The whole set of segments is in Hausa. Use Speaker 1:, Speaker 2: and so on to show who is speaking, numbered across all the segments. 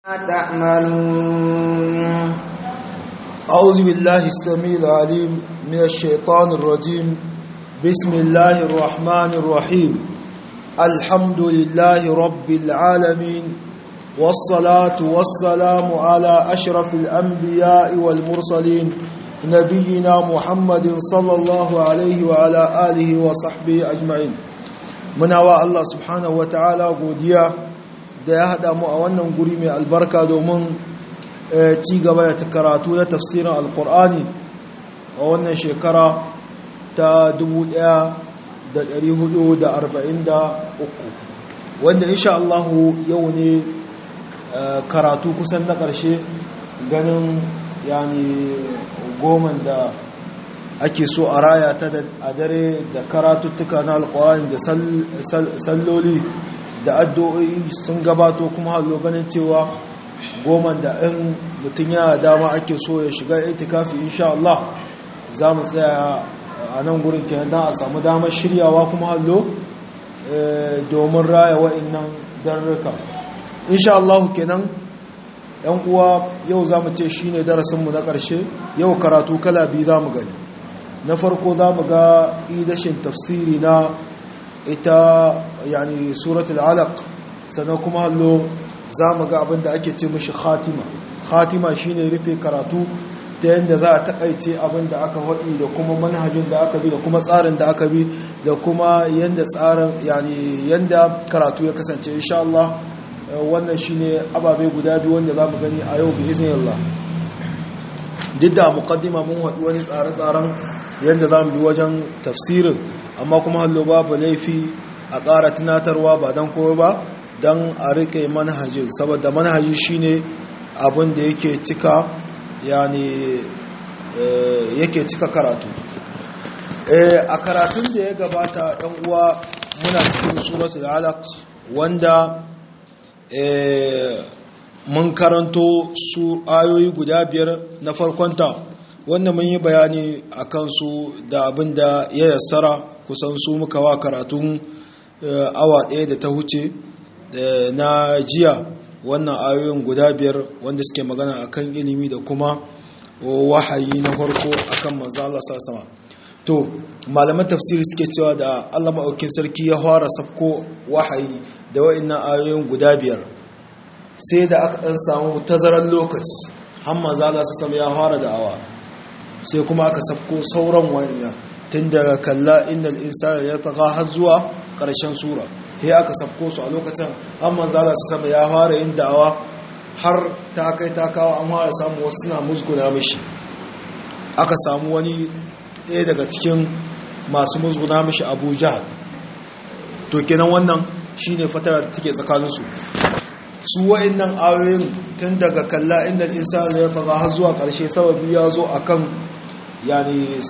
Speaker 1: تعملون
Speaker 2: أعوذ بالله السميع العليم من الشيطان الرجيم بسم الله الرحمن الرحيم الحمد لله رب العالمين والصلاة والسلام على أشرف الأنبياء والمرسلين نبينا محمد صلى الله عليه وعلى آله وصحبه أجمعين muna wa Allah subhanahu wa ta'ala godiya da ya haɗa mu a wannan guri mai albarka domin ci gaba da karatu na tafsirin alkur'ani a wannan shekara ta 1443 wanda insha Allah yau ne karatu kusan na ƙarshe ganin yani goman da ake so a raya ta a dare da karatuttuka na alkur'ani da salloli da addu'o'i sun gabato kuma hallo ganin cewa goman da in mutum yana dama ake so ya shiga itikafi insha Allah za mu tsaya a nan gurin kenan don a samu damar shiryawa kuma hallo domin raya wa'annan darruka insha Allah kenan yan uwa yau za mu ce shine darasinmu na ƙarshe yau karatu kala biyu za mu gani na farko za mu ga idashin tafsiri na ita yani suratul alaq sannan kuma hallo za mu ga abin da ake ce mashi khatima khatima shine rufe karatu ta yadda za a takaice abin da aka haɗi da kuma manhajin da aka bi da kuma tsarin da aka bi da kuma yadda tsarin yani yadda karatu ya kasance insha Allah wannan shine ababe guda biyu wanda za mu gani a yau bi iznillah duk da muqaddima mun haɗu wani tsare-tsaren yadda za mu bi wajen tafsirin amma kuma hallo babu laifi a ƙara tunatarwa ba don kowa ba don a riƙe manhajin saboda manhaji shine abin da yake cika yani yake cika karatu a karatun da ya gabata yan uwa muna cikin suratul alaq wanda mun karanto su ayoyi guda biyar na farkonta wanda mun yi bayani a kansu da abin da ya yassara kusan su muka wa karatun awa ɗaya da ta huce na jiya wannan ayoyin guda biyar wanda suke magana akan ilimi da kuma wahayi na farko akan manzo Allah sama to malaman tafsiri suke cewa da Allah maɗaukin sarki ya fara sabko wahayi da wa'annan ayoyin guda biyar sai da aka ɗan samu tazarar lokaci har manzo Allah sama ya fara da'awa sai kuma aka sabko sauran wa'annan tun daga kalla innal insana ya taga har zuwa ƙarshen sura sai aka sabko su a lokacin an manzala su sama ya fara yin da'awa har ta kai ta kawo an fara samu wasu suna musguna mishi aka samu wani ɗaya daga cikin masu musguna mishi abu jahal to kenan wannan shine fatarar da take tsakaninsu su wa'annan ayoyin tun daga kalla inda insani ya faga har zuwa ƙarshe sababi ya zo akan yani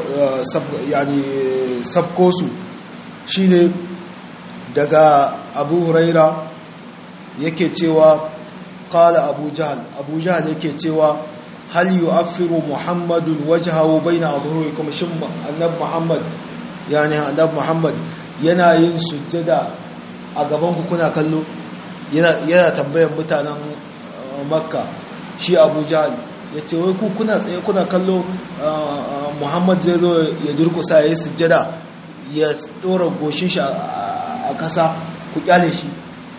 Speaker 2: sabko su shine daga abu huraira yake cewa kala abu jahal abu jahal yake cewa hal yu'affiru muhammadun wajhahu baina adhhurikum shin annab muhammad yani annab muhammad yana yin sujjada a gaban ku kuna kallo yana yana tambayan mutanen makka shi abu jahal yace wai ku kuna tsaye kuna kallo muhammad zai zo ya durkusa yayin sujjada ya dora goshin shi a ƙasa ku kyale shi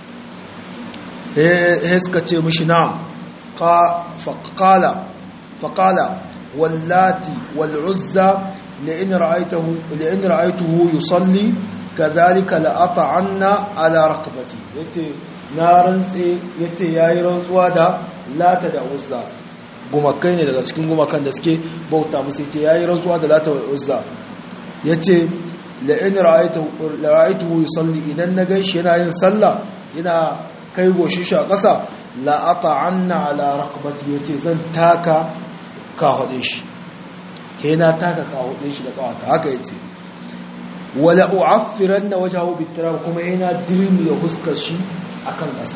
Speaker 2: he suka ce mishi na faƙala faƙala wallati wal'uzza la'in ra'aituhu yusalli ka zalika la'ata anna ala rakabati ya ce na rantse ya ce ya yi rantsuwa da lata da uzza gumakai ne daga cikin gumakan da suke bauta musu ya ce ya yi rantsuwa da lata da uzza ya ce la'in ra'aituhu yusalli idan na gan shi yana yin sallah yana kai goshi shi a ƙasa la'ata anna ala raqabati yace zan taka kahode shi yana taka kahode shi da kawata haka yace wala u'affiranna wajhahu bitirab kuma yana dirmi ya huskar shi akan ƙasa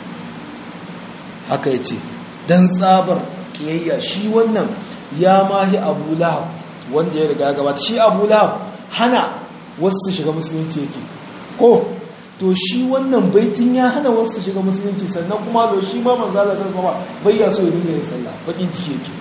Speaker 2: haka yace dan tsabar kiyayya shi wannan ya mahi Abu Lahab wanda ya riga gabata shi Abu Lahab hana wasu su shiga musulunci yake ko to shi wannan baitin ya hana wasu shiga musulunci sannan kuma da shi ma manzo Allah sallallahu alaihi wasallam bai ya so ya dinga yin sallah bakin ciki yake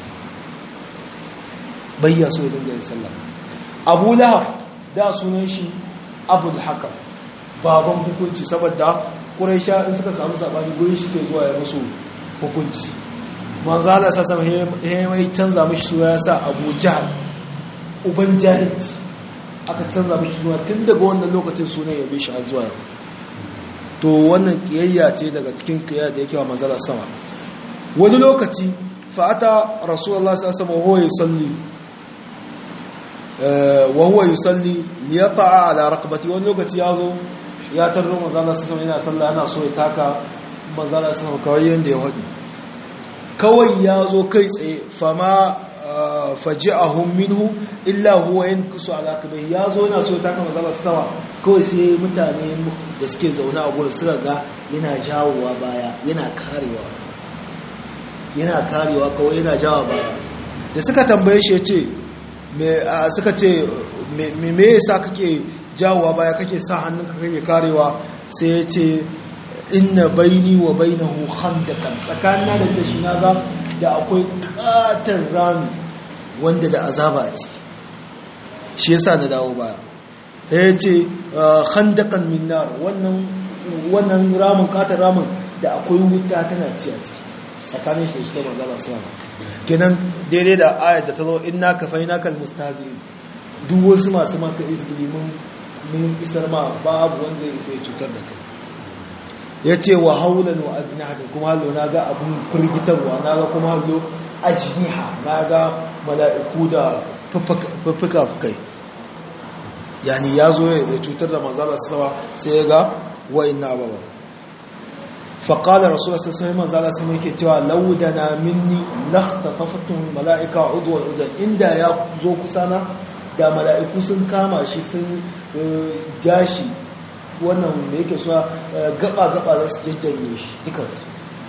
Speaker 2: bai ya so ya dinga yin sallah Abu Lahab da sunan shi Abul Hakam baban hukunci saboda Quraisha in suka samu sabani gurin shi ke zuwa ya musu hukunci manzo Allah sallallahu alaihi wasallam mai canza mishi suna ya sa Abu Jahl uban jahilci aka canza mishi suna tun daga wannan lokacin sunan ya bi shi har zuwa yau to wannan kiyayya ce daga cikin kiyayya da yake wa manzala sama wani lokaci fa'ata rasulullah sallallahu alaihi wasallam yusalli wa huwa yusalli liyata'a ala raqabati wani lokaci yazo ya tarro manzala sallallahu yana sallah yana so ya taka manzala sallallahu kawai yanda ya hadi kawai yazo kai tsaye fama faji'ahum minhu illa huwa yankusu ala kabai yazo yana so ta kama zalla sama kawai sai mutane da suke zaune a gurin suka ga yana jawowa baya yana karewa yana karewa kawai yana jawo baya da suka tambaye shi yace me suka ce me me yasa kake jawowa baya kake sa hannunka kake karewa sai yace inna baini wa bainahu khandaqan tsakanin da da shi naga da akwai katar rami wanda da azaba a ciki shi yasa na dawo baya ya ce khandaqan min nar wannan wannan ramin katar ramin da akwai wuta tana ci a ciki tsakanin shi da manzo Allah sallallahu kenan daidai da ayat da ta zo inna kafainaka almustahzi'in duk wasu masu maka izgili mun mun isar ma babu wanda ya sai cutar da kai ya ce wa haulan wa ajnihatin kuma hallo na ga abin firgitarwa na ga kuma hallo ajniha na ga mala'iku da fuffuka kai yani ya zo ya cutar da manzala sama sai ya ga wa'in ababa faƙalar rasulun sassai manzala sama yake cewa laudana minni lakta tafattun mala'ika udwar udwar inda ya zo kusana da mala'iku sun kama shi sun jashi wannan da yake suwa gaba-gaba za su jajjage shi dukansu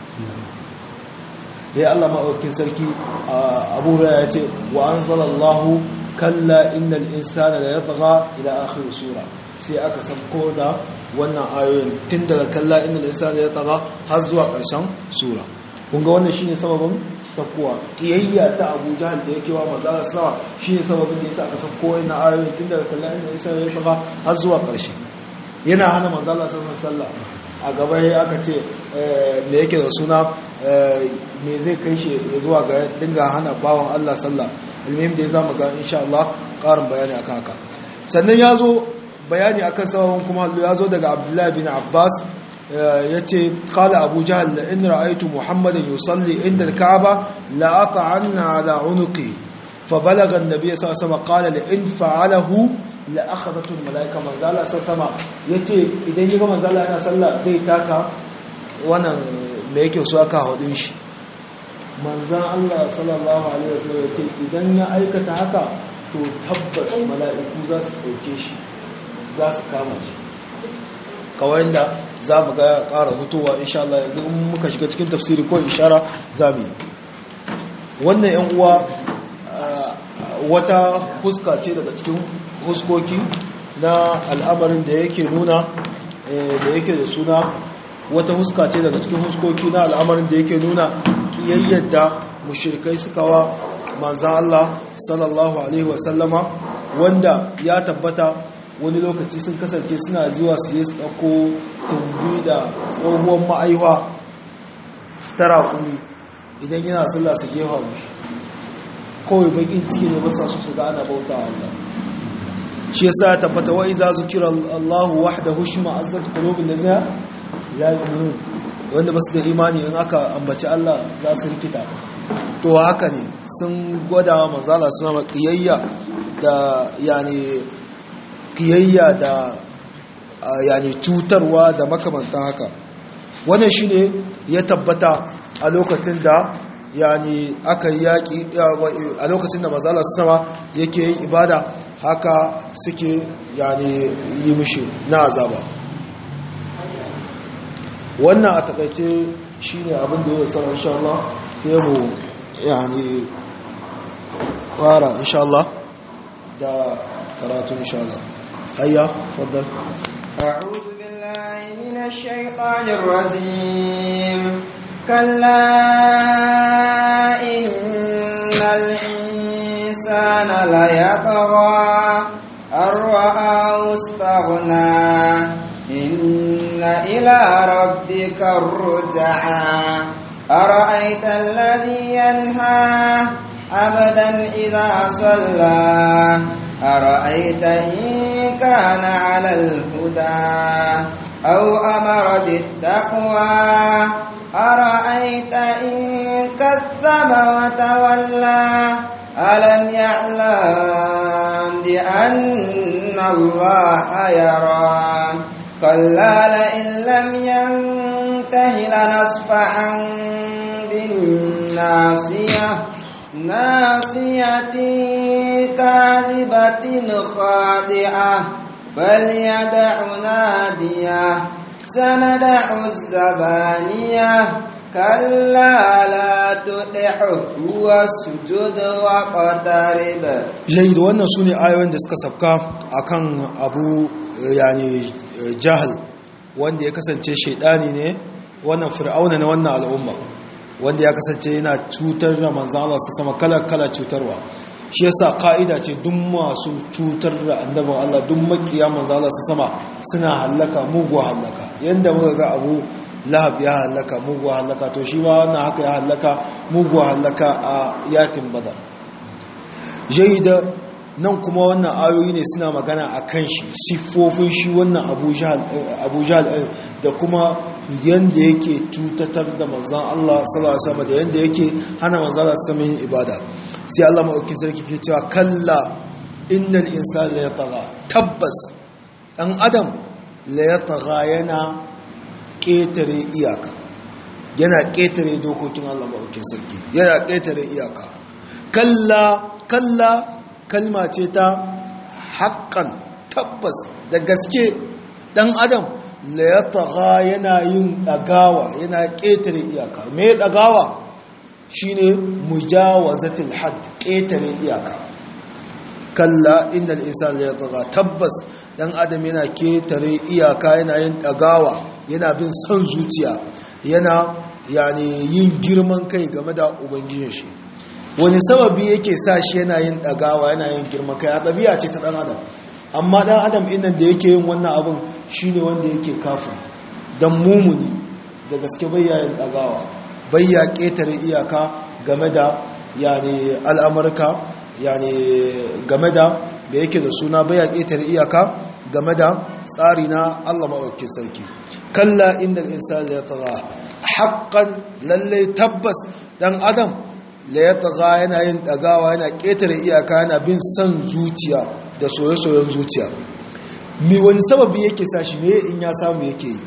Speaker 2: ya Allah maɗaukin sarki abu ya ce wa an zalallahu kalla innal insana da ya taga ila akhir sura sai aka sabko da wannan ayoyin tun daga kalla innal insana ya taga har zuwa ƙarshen sura kunga wannan shine sababin sakkowa kiyayya ta Abu Jahal da yake wa manzo sawa shine sababin da yasa aka sabko wannan ayoyin tun daga kalla innal insana ya taga har zuwa ƙarshe yana hana manzala sassan sallah a gaba ya aka ce me yake da suna me zai kai shi zuwa ga dinga hana bawan Allah sallah ilmihim da ya zama ga insha Allah ƙarin bayani akan haka sannan ya zo bayani akan sababin kuma ya zo daga abdullahi bin abbas ya ce kala abu jahal la in ra'aitu muhammadan yusalli inda al-ka'aba la ata'anna ala unuqi fa balagha an-nabiy sallallahu alaihi wasallam qala la in fa'alahu la'akhadatul malaika manzala sai sama yace idan yaga manzala yana sallah zai taka wannan me yake so aka hudin shi manzan Allah sallallahu alaihi wasallam yace idan ya aikata haka to tabbas mala'iku za su dauke shi za su kama shi kawai da za mu ga ƙara hutuwa insha Allah yanzu in muka shiga cikin tafsiri ko ishara za mu yi wannan yan uwa wata huska ce daga cikin huskoki na al'amarin da yake nuna da yake da suna wata huska ce daga cikin huskoki na al'amarin da yake nuna kiyayyar da mushrikai suka wa manzan Allah sallallahu alaihi wasallama wanda ya tabbata wani lokaci sun kasance suna zuwa su yi tsako tumbi da tsohuwar ma'aiwa tara kuni idan yana sallah su gefa mushi kawai bakin ciki ne basa su su ga ana bauta Allah shi yasa ya tabbata wa iza zukira Allah wahdahu shima azzat qulubul ladina la yu'minun wanda basu da imani in aka ambaci Allah za su rikita to haka ne sun gwada wa manzala suna kiyayya da yani kiyayya da yani cutarwa da makamantan haka wannan shine ya tabbata a lokacin da yani aka yi yaƙi a lokacin da mazala sama yake yin ibada haka suke yani yi mishi na azaba wannan a takaice shi ne abin da ya tsara insha Allah sai mu yani fara insha Allah da karatu insha Allah hayya faddal
Speaker 1: أعوذ بالله الشيطان الرجيم كلا إن الإنسان ليطغى أن رآه استغنى إن إلى ربك الرجعى أرأيت الذي ينهى عبدا إذا صلى أرأيت إن كان على الهدى أو أمر بالتقوى أرأيت إن كذب وتولى ألم يعلم بأن الله يرى كلا لئن لم ينته لنصفعا بالناصية ناصية كاذبة خاطئة فليدع ناديه سندع الزبانية كلا لا تطعه واسجد واقترب
Speaker 2: jayi da wannan su ne ayoyin da suka sabka akan abu yani jahal wanda ya kasance shaidani ne wannan fir'auna na wannan al'umma wanda ya kasance yana cutar da manzan Allah su sama kala-kala cutarwa shi yasa ka'ida ce duk masu cutar da annabin Allah duk makiya manzan Allah su sama suna hallaka muguwa hallaka yanda muka ga abu lahab ya hallaka muguwa hallaka to shi ma wannan haka ya hallaka muguwa hallaka a yakin badar jaida nan kuma wannan ayoyi ne suna magana a kan shi siffofin shi wannan abu jahal da kuma yadda yake cutatar da manzan Allah sallallahu alaihi wasallam da yadda yake hana manzan Allah sallallahu yin ibada sai Allah maɗaukin sarki ke cewa kalla innal insana la yatagha tabbas dan adam la yatagha yana ƙetare iyaka yana ƙetare dokokin Allah maɗaukin sarki yana ƙetare iyaka kalla kalla kalma ce ta haƙƙan tabbas da gaske ɗan adam la ya taga yana yin ɗagawa yana ƙetare iyaka me ɗagawa shi ne mujawazatul had ƙetare iyaka kalla inda insan la ya taga tabbas ɗan adam yana ƙetare iyaka yana yin ɗagawa yana bin son zuciya yana yani yin girman kai game da ubangijin shi wani sababi yake sa shi yana yin ɗagawa yana yin girma kai a ɗabi'a ce ta ɗan adam amma ɗan adam innan da yake yin wannan abin shi ne wanda yake kafin don mumuni da gaske bayya yin ɗagawa bayya ƙetare iyaka game da yani al'amurka yani game da da yake da suna bayya ƙetare iyaka game da tsari na allah maɗaukin sarki kalla inda insan ya taga haƙƙan lallai tabbas ɗan adam la ya taga yana yin ɗagawa yana ƙetare iyaka yana bin son zuciya da soye-soyen zuciya mi wani sababi yake sa shi me in ya samu yake yi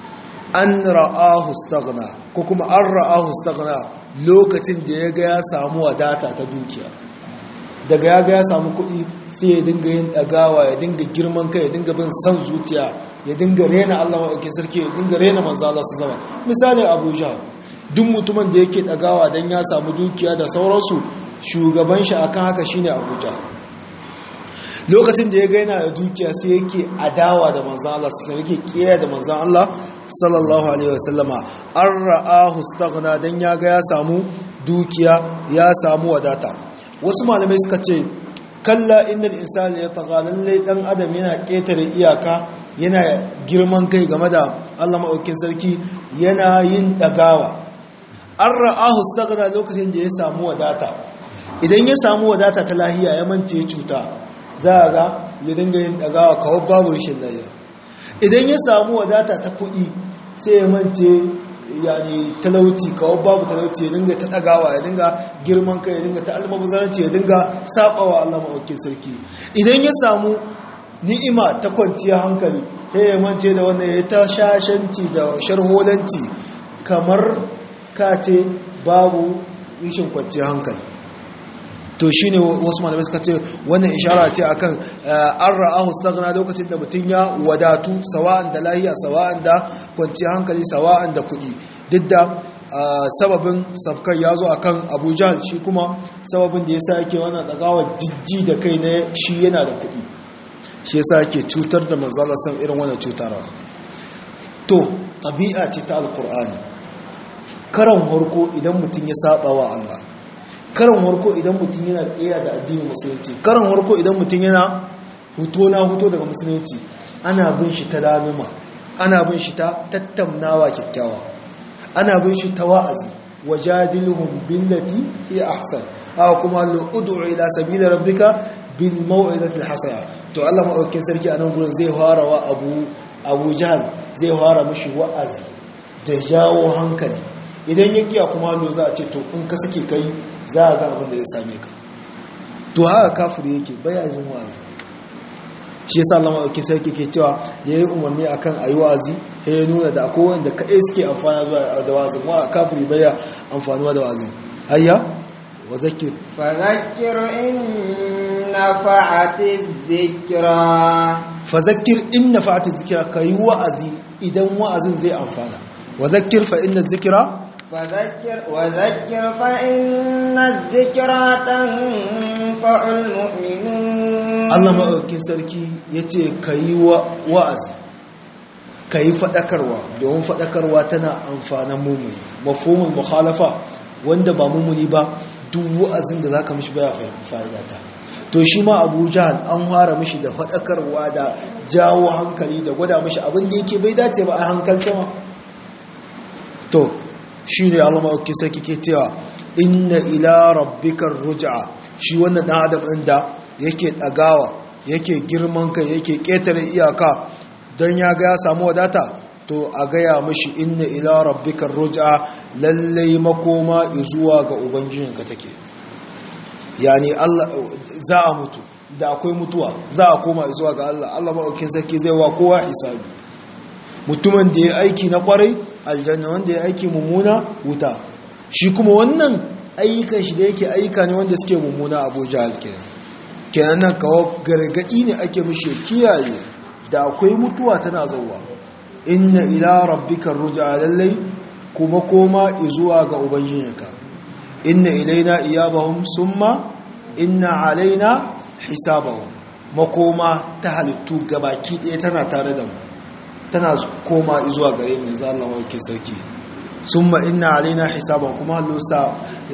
Speaker 2: an ra'ahu staghna ko kuma an ra'ahu staghna lokacin da ya ga ya samu wadata ta dukiya daga ya ga ya samu kuɗi sai ya dinga yin ɗagawa ya dinga girman kai ya dinga bin son zuciya ya dinga rena Allah maɗauki sarki ya dinga rena manzo Allah su zama misali Abuja duk mutumin da yake ɗagawa don ya samu dukiya da sauransu shugaban shi akan haka shine Abuja lokacin da ya ga yana da dukiya sai yake adawa da manzo Allah sai yake kiyaye da manzo Allah sallallahu alaihi wasallama an ra'ahu staghna dan ya ga ya samu dukiya ya samu wadata wasu malamai suka ce kalla innal insana yatagha lalle dan adam yana ketare iyaka yana girman kai game da Allah maɗaukin sarki yana yin ɗagawa an ra'ahu stagana lokacin da ya samu wadata idan ya samu wadata ta lahiya ya mance cuta za a ga ya dinga yin ɗagawa kawai babu rashin lahiya idan ya samu wadata ta kuɗi sai ya mance yani talauci kawai babu talauci ya dinga ta ɗagawa ya dinga girman kai ya dinga ta almabuzanci ya dinga saɓawa Allah maɗaukin sarki idan ya samu ni'ima ta kwanciya hankali ya yi mance da wannan ya ta shashanci da sharholanci kamar kace babu rishin kwanciya hankali to shi ne wasu malamai suka ce wannan ishara ce akan an ra'ahu stagna lokacin da mutum ya wadatu sawa'an da lahiya sawa'an da kwanciya hankali sawa'an da kuɗi duk da sababin sabkar ya zo akan abuja shi kuma sababin da ya sa yake wannan ɗagawa jijji da kai na shi yana da kuɗi shi yasa yake cutar da manzala san irin wannan cutarwa to tabi'a ce ta alqur'ani karan harko idan mutum ya saba wa Allah karan harko idan mutum yana tsaya da addinin musulunci karan harko idan mutum yana huto na huto daga musulunci ana bin shi ta laluma ana bin shi ta tattaunawa kyakkyawa ana bin shi ta wa'azi wajadilhum billati hiya ahsan aw kuma ud'u ila sabili rabbika bil maw'izati hasana to Allah madaukakin sarki a nan gurin zai fara wa Abu Abu Jahl zai fara mishi wa'azi da jawo hankali idan ya kiya kuma lo za a ce to in ka sake kai za a ga abin da zai same ka to haka kafiri yake baya jin wa'azi shi yasa Allah madaukakin sarki ke cewa da yayi umarni akan ayi wa'azi sai ya nuna da akwai wanda kadai suke amfana zuwa da wa'azi wa kafiri baya amfanuwa da wa'azi hayya wa zakir
Speaker 1: فذكر إن نفعت الذكرى
Speaker 2: fa zakir in nafa'ati zikra kai wa'azi idan wa'azin zai amfana wa zakir fa inna zikra
Speaker 1: فذكر وذكر فإن الذكرى تنفع المؤمنين
Speaker 2: Allah maɗaukin sarki ya ce ka yi wa'azi ka yi faɗakarwa domin faɗakarwa tana amfanin mummuni mafomin mukhalafa wanda ba mummuni ba duk wa'azin da za ka mishi baya fa'idata to shi ma abu jihar an fara mishi da faɗakarwa da jawo hankali da gwada mishi abin da yake bai dace ba a hankalce ma to shi ne Allah maɗaukin sarki ke cewa inna ila rabbikar ruj'a shi wannan ɗan adam ɗin da yake ɗagawa yake girman kai yake ƙetare iyaka don ya ga ya samu wadata to a gaya mashi inna ila rabbikar ruj'a lallai makoma zuwa ga ubangijinka take yani Allah za a mutu da akwai mutuwa za a koma zuwa ga Allah Allah maɗaukin sarki zai wa kowa hisabi mutumin da ya aiki na kwarai aljanna wanda ya aiki mummuna wuta shi kuma wannan ayyukan shi da yake ayyuka ne wanda suke mummuna abuja alkenan kenan nan kawo gargadi ne ake mishi kiyaye da akwai mutuwa tana zauwa inna ila rabbika ruj'a lallai kuma koma zuwa ga ubangijinka inna ilaina iyabahum summa inna alaina hisabahum makoma ta halittu gabaki ɗaya tana tare da mu tana koma zuwa gare mu yanzu Allah wake sarki summa inna alaina hisaban kuma hallusa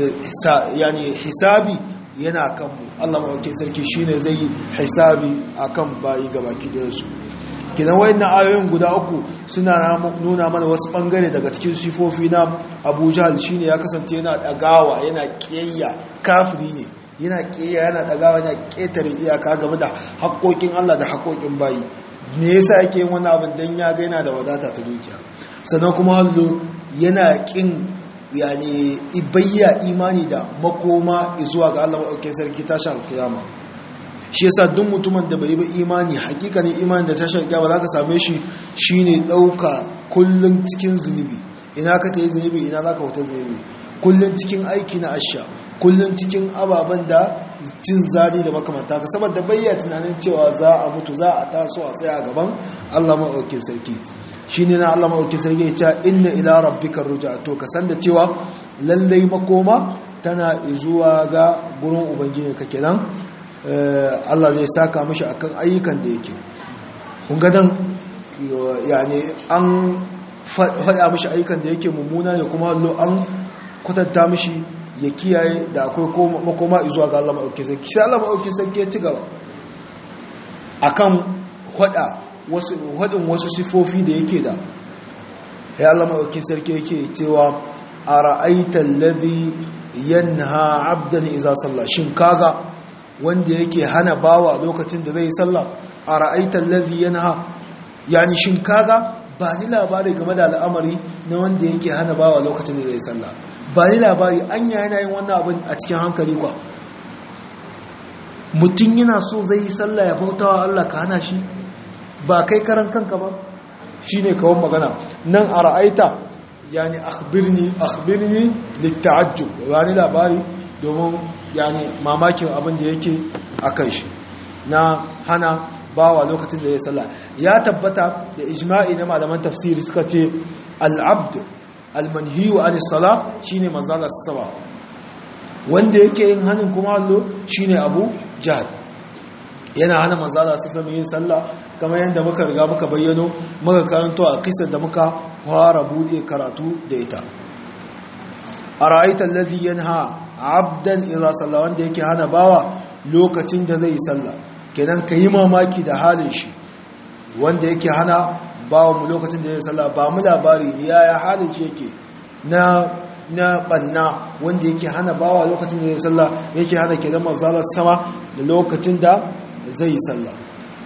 Speaker 2: yani hisabi yana kan mu Allah wake sarki shine zai yi hisabi akan bayi gabaki da su kidan wayannan ayoyin guda uku suna nuna mana wasu bangare daga cikin sifofi na Abu Jahl shine ya kasance yana dagawa yana kiyayya kafiri ne yana kiyayya yana dagawa yana ketare iyaka game da haƙoƙin Allah da haƙoƙin bayi me yasa yake yin wani abin dan ya ga yana da wadata ta dukiya sannan kuma hallo yana kin yani ibayya imani da makoma zuwa ga Allah maɗaukin sarki tashi alkiyama shi yasa duk mutumin da bai yi imani hakikanin imani da tashi alkiyama za ka same shi shine ɗauka kullum cikin zunubi ina ka ta yi zunubi ina za ka wata zunubi kullum cikin aiki na asha kullum cikin ababen da cin zali da makamanta ka saboda bayya tunanin cewa za a mutu za a taso a tsaya gaban Allah maɗaukin sarki shi ne na Allah maɗaukin sarki ya ce inna ila rabbika ruja to ka san da cewa lallai makoma tana zuwa ga gurin ubangiji ka kenan Allah zai saka mishi akan ayyukan da yake kun ga dan yani an faɗa mishi ayyukan da yake mummuna ne kuma an kwatanta mishi ya kiyaye da akwai makoma zuwa ga Allah maɗauki sarki sai Allah maɗauki sarki ya ci gaba a kan haɗin wasu sifofi da yake da ya Allah maɗauki sarki yake cewa a ra'aitar ladhi yanha abdan iza sallah shin kaga wanda yake hana bawa lokacin da zai sallah a ra'aitar ladhi yanha yani shin kaga ba ni labari game da al'amari na wanda yake hana bawa lokacin da zai sallah ba ni labari an yana yin wannan abin a cikin hankali kwa mutum yana so zai yi sallah ya bauta wa Allah ka hana shi ba kai karan kanka ba shi ne kawon magana nan a ra'aita yani akhbirni akhbirni litta'ajjub ba ni labari domin yani mamakin abin da yake a kai shi na hana bawa lokacin da ya sallah ya tabbata da ijma'i na malaman tafsiri suka ce al-abd almanhiyu an sala shine manzala saba wanda yake yin hannun kuma allo shine abu jahal yana hana manzala su sami yin sallah kamar yadda muka riga muka bayyano muka karanto a kisar da muka fara bude karatu da ita a ra'aitar ladhi yanha abdan idza salla wanda yake hana bawa lokacin da zai yi sallah kenan ka yi mamaki da halin shi wanda yake hana bawa mu lokacin da zai yi sallah ba mu labari ya halin shi yake na na banna wanda yake hana bawa lokacin da zai yi sallah yake hana kenan manzala sama da lokacin da zai yi sallah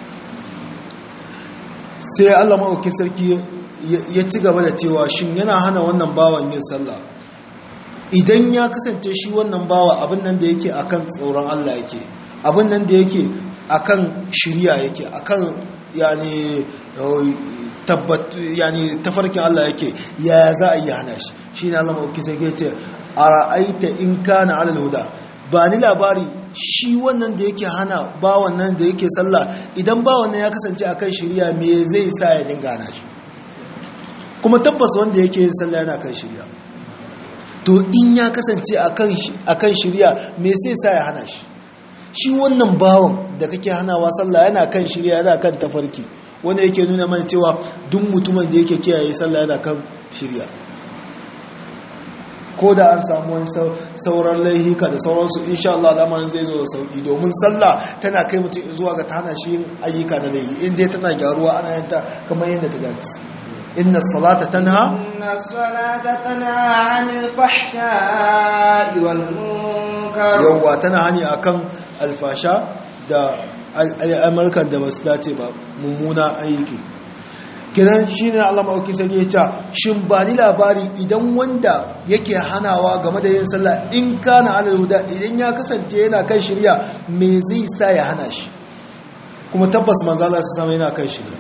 Speaker 2: sai Allah maɗauki sarki ya ci gaba da cewa shin yana hana wannan bawan yin sallah idan ya kasance shi wannan bawa abin nan da yake akan tsoron Allah yake abin nan da yake akan shirya yake akan yani tabbat yani tafarkin Allah yake ya za a yi hana shi shine Allah maɗauki sarki ya ce ara'aita in kana alal huda ba ni labari shi wannan da yake hana ba wannan da yake sallah idan ba wannan ya kasance akan shirya me zai sa ya dinga hana shi kuma tabbas wanda yake yin sallah yana kan shirya to in ya kasance akan shirya me sai sa ya hana shi shi wannan bawan da kake hanawa sallah yana kan shirya yana kan tafarki wanda yake nuna mana cewa duk mutumin da yake kiyaye sallah yana kan shirya ko da an samu wani sauran laihika da sauransu insha Allah lamarin zai zo da sauki domin sallah tana kai mutum zuwa ga tana shi yin ayyuka na laihi in dai tana gyaruwa ana yanta kamar yadda ta dace inna salata tanha
Speaker 1: inna salata tanha 'anil fahsha'i wal munkar
Speaker 2: yawa tana hani akan alfasha da al'amarkan da basu dace ba mummuna ayyuki kidan shi ne Allah maɗauki sai ya ce shin ba ni labari idan wanda yake hanawa game da yin sallah in kana alal huda idan ya kasance yana kan shirya me zai sa ya hana shi kuma tabbas manzo Allah su sama yana kan shirya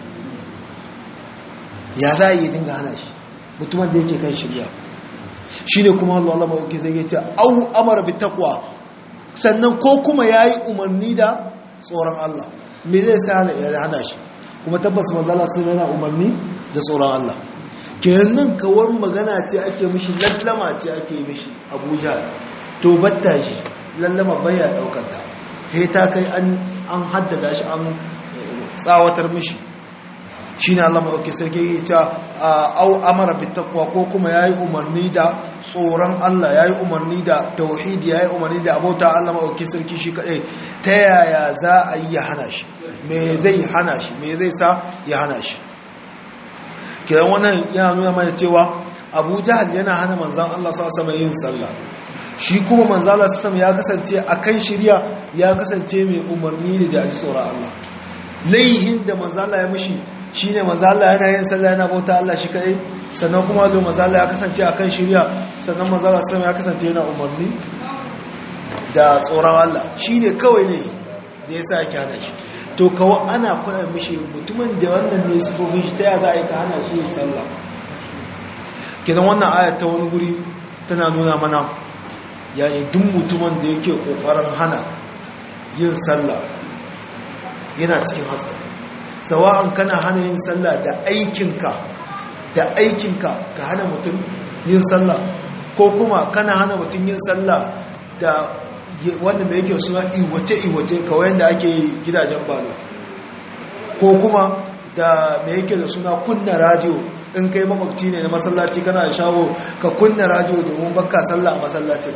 Speaker 2: ya za yi dinga hana shi mutumin da yake kan shirya shine kuma Allah Allah maɗauki sai ya ce au amara bi taqwa sannan ko kuma yayi umarni da tsoron Allah me zai sa ya hana shi kuma tabbas manzala sun yana umarni da tsoron Allah kenan kawar magana ce ake mishi lallama ce ake mishi abuja to batta shi lallama baya daukanta he ta kai an haddada shi an tsawatar mishi shi ne Allah maɗauki sarki ya ce au amara bitakwa ko kuma ya yi umarni da tsoron Allah ya yi umarni da tauhidi ya yi umarni da abota Allah maɗauki sarki shi kaɗai ta yaya za a yi ya hana shi me zai hana shi me zai sa ya hana shi kiran wannan yana nuna mana cewa abu jahal yana hana manzan Allah sa sama yin sallah shi kuma manzan Allah sama ya kasance a kan shirya ya kasance mai umarni da jaji tsoron Allah laihin da manzan Allah ya mishi shi ne manzan Allah yana yin sallah yana bauta Allah shi kai sannan kuma lo manzan Allah ya kasance a kan shirya sannan manzan Allah sama ya kasance yana umarni da tsoron Allah shi ne kawai ne da ya sa ya hana shi to kawo ana kwaya mishi mutumin da wannan ne sifofin shi ta ya za a yi ka hana shi yin sallah kidan wannan ayat ta wani guri tana nuna mana yayin duk mutumin da yake kokarin hana yin sallah yana cikin hatsari sawa'an kana hana yin sallah da aikinka da aikinka ka hana mutum yin sallah ko kuma kana hana mutum yin sallah da wanda mai yake suna iwace-iwace kawai yadda ake gidajen balo ko kuma da mai yake da suna kunna radio in kai makwabci ne na masallaci kana da shago ka kunna radio domin baka sallah a masallacin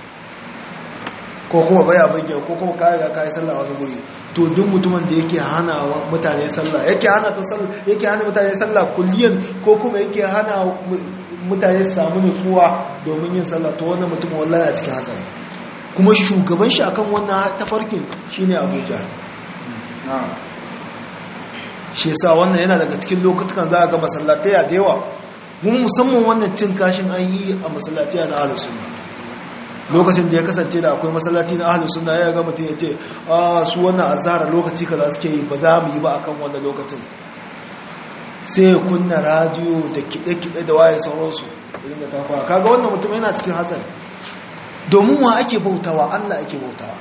Speaker 2: ko kuma baya bayyana ko kuma kare ga kai sallah wani guri to duk mutumin da yake hana mutane sallah yake hana ta sallah yake hana mutane sallah kulliyan ko kuma yake hana mutane su samu nutsuwa domin yin sallah to wannan mutum wallahi a cikin hatsari kuma shugaban shi akan wannan tafarkin shine Abuja shi yasa wannan yana daga cikin lokutan za a ga masallatai da yawa mun musamman wannan cin kashin an yi a masallatai na ahlus sunna lokacin da ya kasance da akwai masallaci na ahlus sunna ya ga mutum ya ce a su wannan azhar lokaci kaza suke yi ba za mu yi ba akan wannan lokacin sai ya kunna radio da kide-kide da waye sauransu irin da ta fara kaga wannan mutum yana cikin hatsari domin wa ake bautawa Allah ake bautawa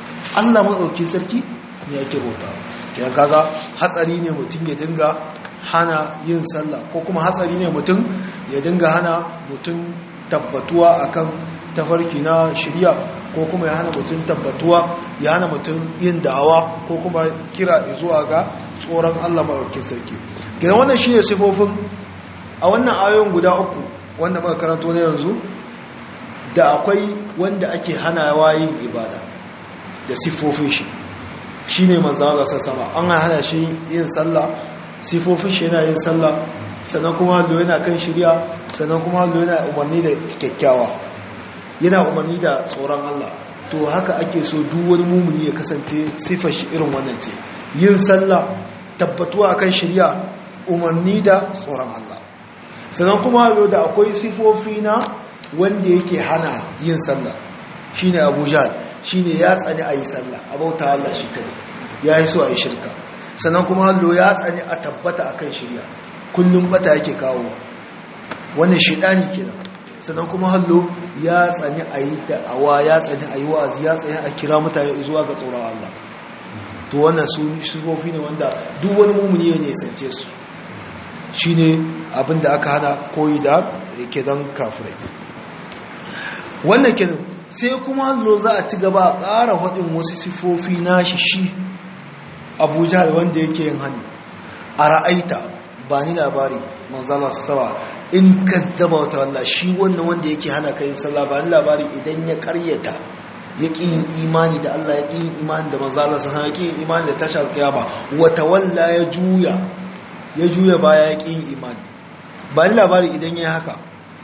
Speaker 2: Allah maɗauki sarki ne ake bautawa yan kaga hatsari ne mutum ya dinga hana yin sallah ko kuma hatsari ne mutum ya dinga hana mutum tabbatuwa akan tafarki na shirya ko kuma ya hana mutum tabbatuwa ya hana mutum yin da'awa ko kuma kira zuwa ga tsoron Allah maɗaukin sarki ga wannan shine sifofin a wannan ayoyin guda uku wanda muka karanto na yanzu da akwai wanda ake hanawa yin ibada da siffofin shi shi ne manzan Allah sama an hana shi yin sallah siffofin shi yana yin sallah sannan kuma hallo yana kan shirya sannan kuma hallo yana umarni da kyakkyawa yana umarni da tsoron Allah to haka ake so duk wani mumuni ya kasance siffar shi irin wannan ce yin sallah tabbatuwa akan shirya umarni da tsoron Allah sannan kuma hallo da akwai siffofi na wanda yake hana yin sallah shine Abu Jahl shine ya tsani ayi sallah a bauta Allah shi kare yayi so ayi shirka sannan kuma hallo ya tsani a tabbata akan shirya kullum bata yake kawo wannan shedani kenan sannan kuma hallo ya tsani ayi da'awa ya tsani ayi wa'azi ya tsani a kira mutane zuwa ga tsoron Allah to wannan su sifofi ne wanda duk wani mumuni ya nisance su shine abinda aka hana koyi da yake dan kafirai wannan kenan sai kuma zo za a ci gaba a ƙara faɗin wasu sifofi nashi shi abuja wanda yake yin hani a ra'aita ba ni labari manzala su saba in kaddaba wata walla shi wannan wanda yake hana kayan sallah ba ni labari idan ya karyata ya ƙi yin imani da Allah ya ƙi yin imani da manzala su ya ƙi yin imani da tashar kiyama wata walla ya juya ya juya baya ya ƙi yin imani ba ni labari idan ya haka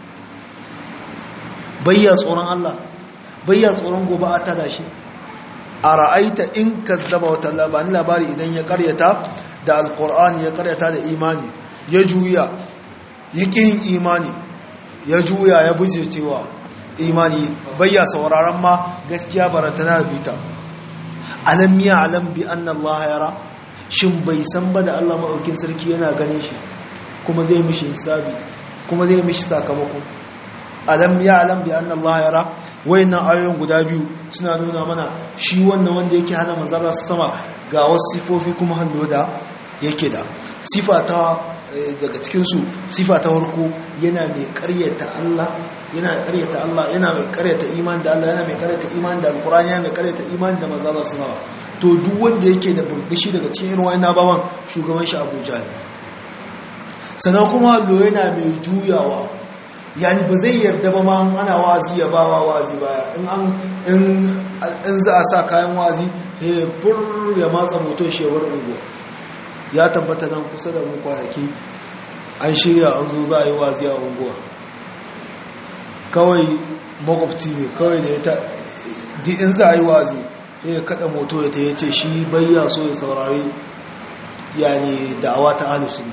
Speaker 2: bayya tsoron Allah bayya tsoron gobe a tada shi a ra'aita in kazzaba wata labari labari idan ya karyata da alkur'ani ya karyata da imani ya juya ya yin imani ya juya ya buje cewa imani bayya sauraron ma gaskiya barantana da bita alam ya alam bi anna Allah yara shin bai san ba da Allah maɗaukin sarki yana ganin shi kuma zai mishi hisabi kuma zai mishi sakamako alam ya alam bi anna Allah yara wayannan ayoyin guda biyu suna nuna mana shi wannan wanda yake hana manzara sama ga wasu sifofi kuma hallo da yake da sifa ta daga cikin su sifa ta farko yana mai karyata Allah yana karyata Allah yana mai karyata iman da Allah yana mai karyata iman da alqur'ani yana mai karyata iman da manzara sama to duk wanda yake da burbushi daga cikin irin wayannan baban shugaban shi Abu Jahl sannan kuma hallo yana mai juyawa yani ba zai yarda ba ma ana wazi ya ba wa wazi baya in an in za a sa kayan wazi he bur ya matsa moto shewar ungo ya tabbata nan kusa da mu kwanaki an shirya an zo za a yi wazi a unguwa kawai makwabci ne kawai da ya ta in za a yi wazi ya kada moto ya ta yace shi bayya so ya saurari yani da'awa ta ahlus sunna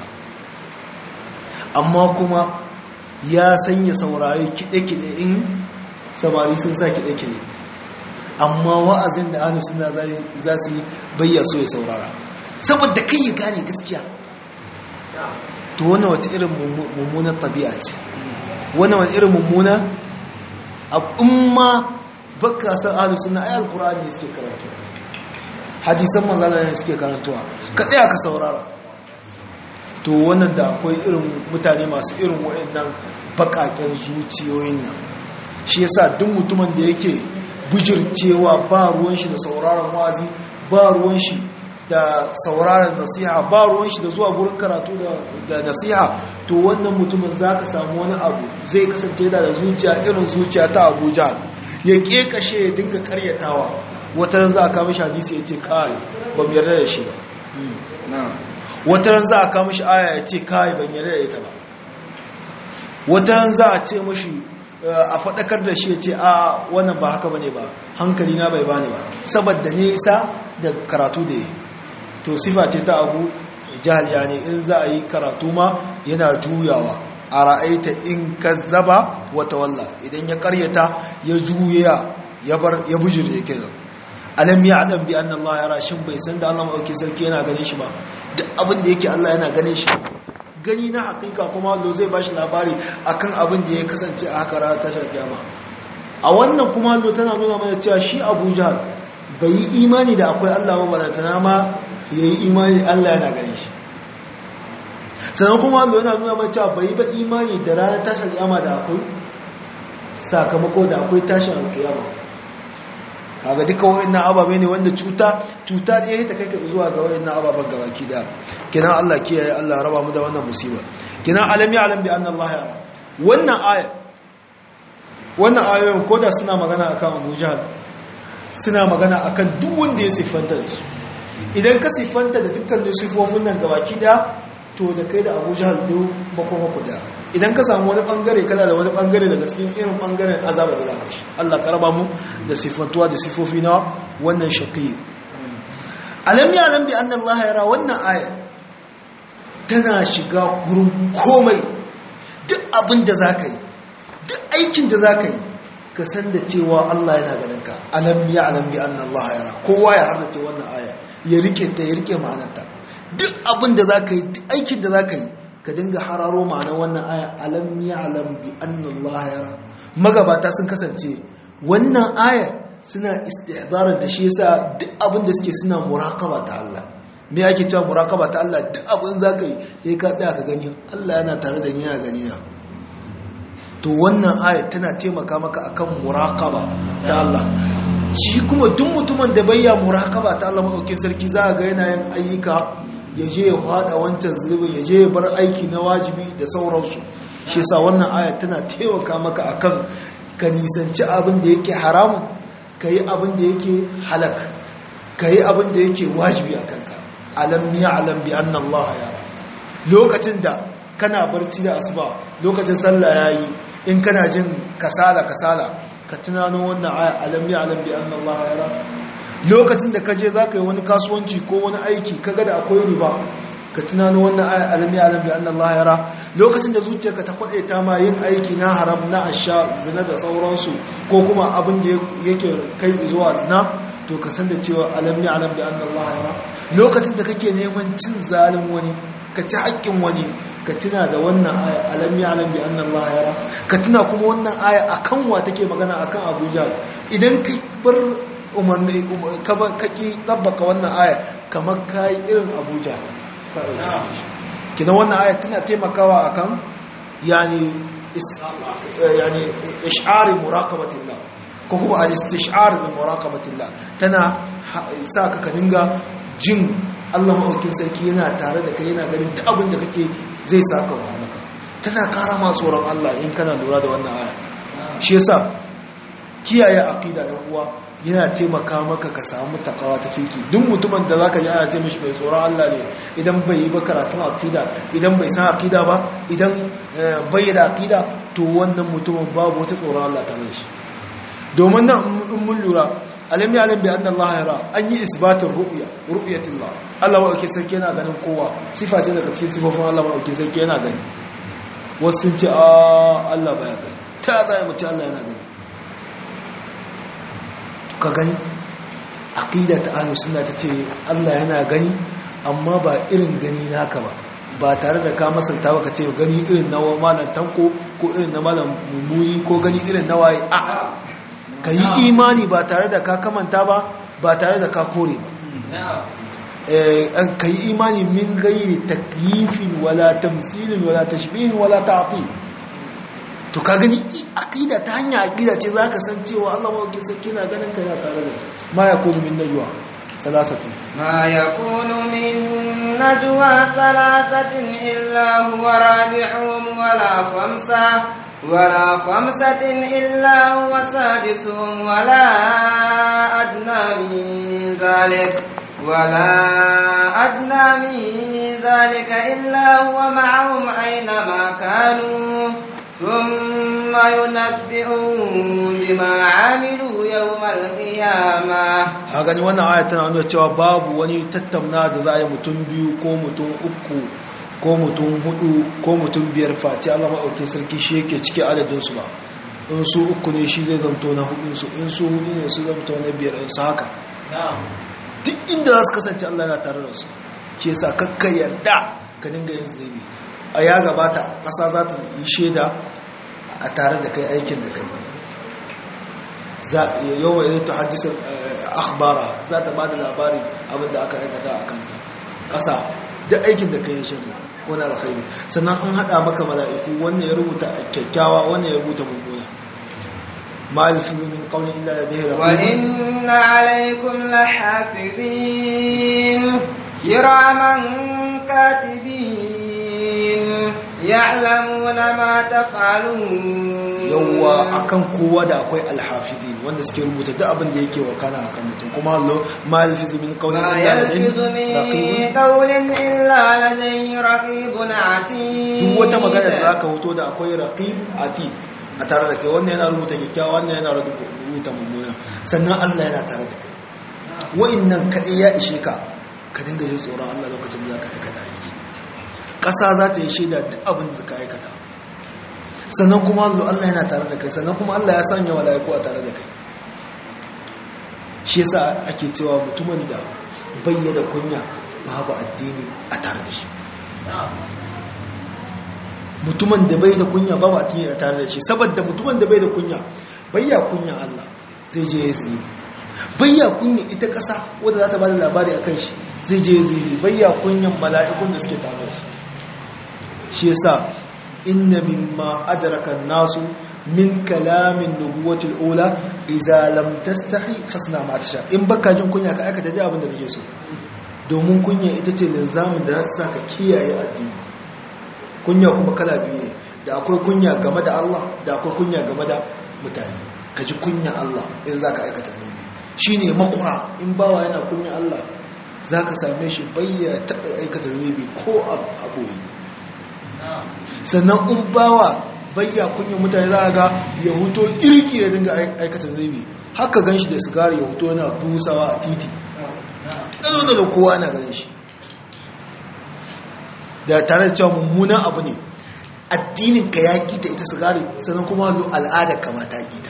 Speaker 2: amma kuma ya sanya saurari kiɗe-kiɗe in samari sun sa kiɗe-kiɗe amma wa'azin da hannu suna za su yi bayya so ya saurara saboda kai ya gane gaskiya to wannan wata irin mummunan tabi'a ce wannan wani irin mummuna al'umma baka san hannu suna ayi alkur'ani ne suke karantuwa hadisan manzana ne suke karantuwa ka tsaya ka saurara to wannan da akwai irin mutane masu irin waɗannan baƙaƙen zuciyoyin nan shi yasa duk mutumin da yake bijircewa ba ruwan shi da sauraron wazi ba ruwan shi da sauraron nasiha ba ruwan shi da zuwa gurin karatu da nasiha to wannan mutumin za ka samu wani abu zai kasance da zuciya irin zuciya ta abuja ya ƙeƙashe ya dinga karyatawa wata za a kama shi hadisi ya ce kawai ba mu yarda da shi ba wataran za a kama shi aya ya ce kai ban yarda da ita ba wataran za a ce mashi a faɗakar da shi ya ce a wannan ba haka bane ba hankali na bai bane ba saboda nisa da karatu da yi to sifa ce ta abu jihar yani in za a yi karatu ma yana juyawa a ra'aita in kazzaba wata walla idan ya karyata ya juya ya bar ya bujir ya kenan alam ya adam bi anna Allah yara shin bai san da Allah maɗauki sarki yana ganin shi ba duk abin da yake Allah yana ganin shi gani na hakika kuma Allah zai bashi labari akan abin da ya kasance a haka ranar tashar kiyama a wannan kuma Allah tana nuna mana cewa shi Abu Jahl bai yi imani da akwai Allah ba balantana ma yayi imani Allah yana ganin shi sannan kuma Allah yana nuna mai cewa bai ba imani da ranar tashin kiyama da akwai sakamako da akwai tashin kiyama kaga duka wayannan ababe ne wanda cuta cuta ne ta kai ka zuwa ga wayannan ababen gabaki da kinan Allah kiyaye Allah raba mu da wannan musiba kinan alam ya alam bi anna Allah ya wannan aya wannan ayoyin koda suna magana akan Abu Jahl suna magana akan duk wanda ya siffanta da su idan ka siffanta da dukkan sifofin nan gabaki da to da kai da Abu Jahl duk makoma ku da idan ka samu wani bangare kana da wani bangare daga cikin irin bangaren azaba da zaka shi Allah ka raba mu da sifantuwa da sifofi na wannan shaqi alam ya alam bi anna Allah yara wannan aya tana shiga gurin komai duk abin da zaka yi duk aikin da zaka yi ka san da cewa Allah yana ganin ka alam ya alam bi anna Allah yara kowa ya harrace wannan aya ya rike ta ya rike ma'anarta duk abin da zaka yi duk aikin da zaka yi ka dinga hararo ma'anar wannan aya alam ya'lam bi anna Allah yara magabata sun kasance wannan aya suna istihdarar da shi yasa duk abin da suke suna muraqaba ta Allah me yake cewa muraqaba ta Allah duk abin zaka yi sai ka tsaya ka gani Allah yana tare da ni yana gani na to wannan aya tana taimaka maka akan muraqaba ta Allah shi kuma duk mutumin da bayya muraqaba ta Allah madaukakin sarki za ga yana yin ayyuka ya je ya fada wancan zulubin ya je ya bar aiki na wajibi da sauransu shi yasa wannan aya tana taimaka maka akan ka nisanci abin da yake haramun ka yi abin da yake halak ka yi abin da yake wajibi a kanka alam ya'lam bi anna Allah yara lokacin da kana barci da asuba lokacin sallah yayi in kana jin kasala kasala ka tunano wannan aya alam ya'lam bi anna Allah yara lokacin da kaje za ka yi wani kasuwanci ko wani aiki kaga da akwai riba ka tunano wannan aya alami alam bi anna Allah yara lokacin da zuciyarka ta kwade ta ma yin aiki na haram na asha zina da sauransu ko kuma abin da yake kai zuwa zina to ka san da cewa alami alam bi anna Allah yara lokacin da kake neman cin zalim wani ka ci haƙƙin wani ka tuna da wannan aya alami alam bi anna Allah yara ka tuna kuma wannan aya akan wa take magana akan Abuja idan ka bar umarni kaki tabbaka wannan aya kamar kayi irin abuja ka ɗauki kina wannan aya tana taimakawa akan yani yani ish'ari muraqabatillah ko kuma al-istish'ar bi muraqabatillah tana sa ka ka dinga jin Allah maɗaukin sarki yana tare da kai yana ganin duk abin da kake zai saka wa maka tana kara ma tsoron Allah in kana lura da wannan aya shi yasa kiyaye aqida ɗan uwa yana taimaka maka ka samu takawa ta kirki duk mutumin da zaka ji ana ce mishi mai tsoron Allah ne idan bai yi ba karatun akida idan bai san akida ba idan bai da akida to wannan mutumin babu wata tsoron Allah ta shi domin nan in mun lura alam ya alam bi anna Allah yara an yi isbatin ru'ya ru'yatullah Allah wa ake sarki yana ganin kowa sifa ce daga cikin sifofin Allah wa ake sarki yana gani wasu sun ce a Allah baya gani ta zai mu ce Allah yana gani ka gani aqida ta ahlus sunna tace Allah yana gani amma ba irin gani naka ba ba tare da ka masalta ba ka ce gani irin na malam tanko ko irin na malam mummuni ko gani irin na waye a ka yi imani ba tare da ka kamanta ba ba tare da ka kore ba ka yi imani min gairi takyifin wala tamsilin wala tashbihin wala ta'til to ka gani aqida ta hanya aqida ce zaka san cewa Allah mawkin sarki na ganin ka yana tare da ma yakunu min najwa salasatu
Speaker 1: ما يكون من نجوى ثلاثة إلا هو رابعهم ولا خمسة ولا خمسة إلا هو سادسهم ولا أدنى من ذلك ولا أدنى من ذلك إلا هو معهم أينما كانوا ثم ينبئهم بما عملوا يوم القيامة
Speaker 2: a gani wannan aya tana nuna cewa babu wani tattauna da za a yi mutum biyu ko mutum uku ko mutum hudu ko mutum biyar fati Allah maɗauki sarki shi yake cike adadinsu ba in su uku ne shi zai zamto na hudunsu in su hudu ne su zamto na biyar in su haka duk inda za su kasance Allah yana tare da su ke sa kakka yarda ka dinga yin zunubi a ya gabata ƙasa za ta yi shaida a tare da kai aikin da kai yau ya ta hajjisar akhbara za ta ba da labarin abinda aka aikata a kanta ƙasa duk aikin da kai shaidu ko na alkhairi sannan an hada maka mala'iku wannan ya rubuta kyakkyawa wannan ya rubuta mummuna ma alfizu min qawli illa ladayhi
Speaker 1: wa inna alaykum lahafizin kiraman katibin ya'lamuna ma taf'alun
Speaker 2: yawwa akan kowa da akwai alhafizin wanda suke rubuta duk abin da yake wakana akan mutum kuma Allah ma alfizu min qawli
Speaker 1: ما
Speaker 2: illa
Speaker 1: يلفظ
Speaker 2: ladayhi
Speaker 1: من قول إلا لديه رقيب عتيد
Speaker 2: duk wata magana da zaka hoto da akwai raqib atid a tare da kai wannan yana rubuta kyakkyawa wannan yana rubuta mummuna sannan Allah yana tare da kai wa'annan kadai ya ishe ka ka dinga jin tsoron Allah lokacin da zaka aikata aiki ƙasa za ta yi shaida duk abin da ka aikata sannan kuma Allah yana tare da kai sannan kuma Allah ya sanya mala'iku a tare da kai shi yasa ake cewa mutumin da bayyana kunya babu addini a tare da shi mutumin da bai da kunya babu addini a tare da shi saboda mutumin da bai da kunya bayya kunya Allah zai je ya zini bayya kunya ita ƙasa wadda za ta ba da labari a kan shi zai je ya zini bayya kunyan mala'ikun da suke tare da su shi yasa inna mimma adraka nasu min kalamin nubuwatul ula idza lam tastahi fasna ma tasha in baka jin kunya ka aikata dai abin da kake so domin kunya ita ce linzamin da za ta saka kiyaye addini kunya kuma kala biyu ne da akwai kunya game da Allah da akwai kunya game da mutane ka ji kunya Allah in zaka aikata zunubi shine makura in bawa yana kunya Allah zaka same shi bayya taɓa aikata zunubi ko a boye sannan in bawa bayya kunya mutane za ga ya huto kirki da dinga aikata zunubi haka gan shi da sigari ya huto yana busawa a titi ɗano da kowa na ganin shi da tare da cewa mummunan abu ne addinin ka ya kita ita sigari sannan kuma al'adar ka ma ta kita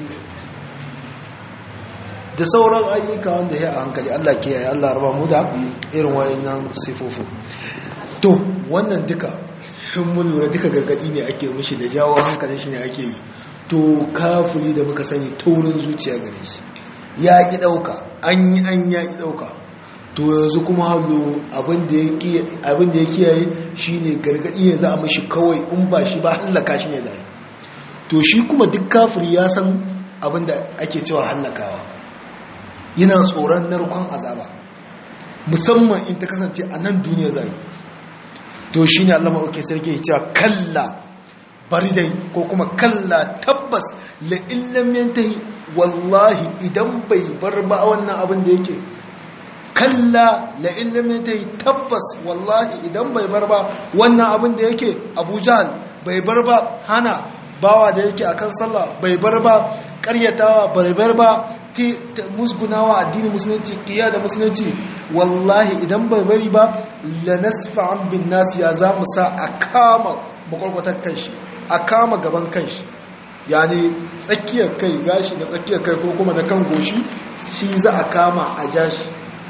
Speaker 2: da sauran ayyuka wanda ya a hankali Allah ke yaya Allah raba mu da irin wayannan sifofin to wannan duka in mun lura duka gargadi ne ake mishi da jawo hankalin shi ne ake yi to kafiri da muka sani taurin zuciya gare shi ya ki dauka an yi an ya ki dauka to yanzu kuma hallo abin da ya kiyaye shi ne gargadi ne za a mashi kawai in ba shi ba hallaka shi ne zai to shi kuma duk kafiri ya san abin da ake cewa hallakawa yana tsoron narkon azaba musamman in ta kasance a nan duniya zai to shi ne allama oke sarki ya cewa kalla bari dai ko kuma kalla tabbas la'illam yantahi wallahi idan bai bar ba wannan abin da yake kalla la'in lam yi tabbas wallahi idan bai bar ba wannan abin da yake Abu Jahl bai bar ba hana bawa da yake akan sallah bai bar ba karyatawa bai bar ba musgunawa addinin musulunci kiya da musulunci wallahi idan bai bari ba la nasfa'an bin nas ya za mu sa a kama makwarkwatar kanshi a kama gaban kanshi yani tsakiyar kai gashi da tsakiyar kai ko kuma da kan goshi shi za a kama a jashi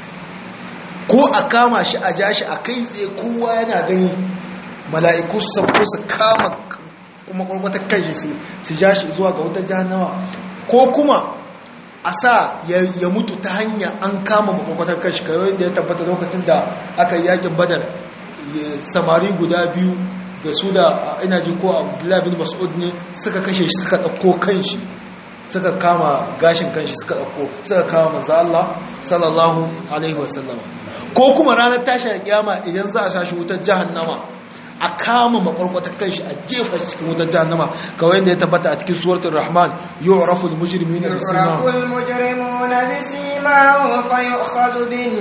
Speaker 2: ko a kama shi a ja shi a kai tsaye kowa yana gani mala'iku su sabko su kama kuma kwarkwatar kanshi su ja shi zuwa ga wutar jahannawa ko kuma a sa ya mutu ta hanya an kama makwarkwatar kanshi kawai da ya tabbata lokacin da aka yi yakin badar samari guda biyu da su da ina ji ko abdullahi bin mas'ud ne suka kashe shi suka ɗauko kanshi suka kama gashin kanshi suka ɗauko suka kama manzo Allah sallallahu alaihi wasallam ko kuma ranar tashin kiyama idan za a sashi wutar jahannama a kama makwarkwatar kanshi a jefa shi cikin wutar jahannama kawai yadda ya tabbata a cikin suratul rahman yu'rafu al-mujrimuna bisimahum
Speaker 1: يعرف المجرمون بسيماهم فيؤخذ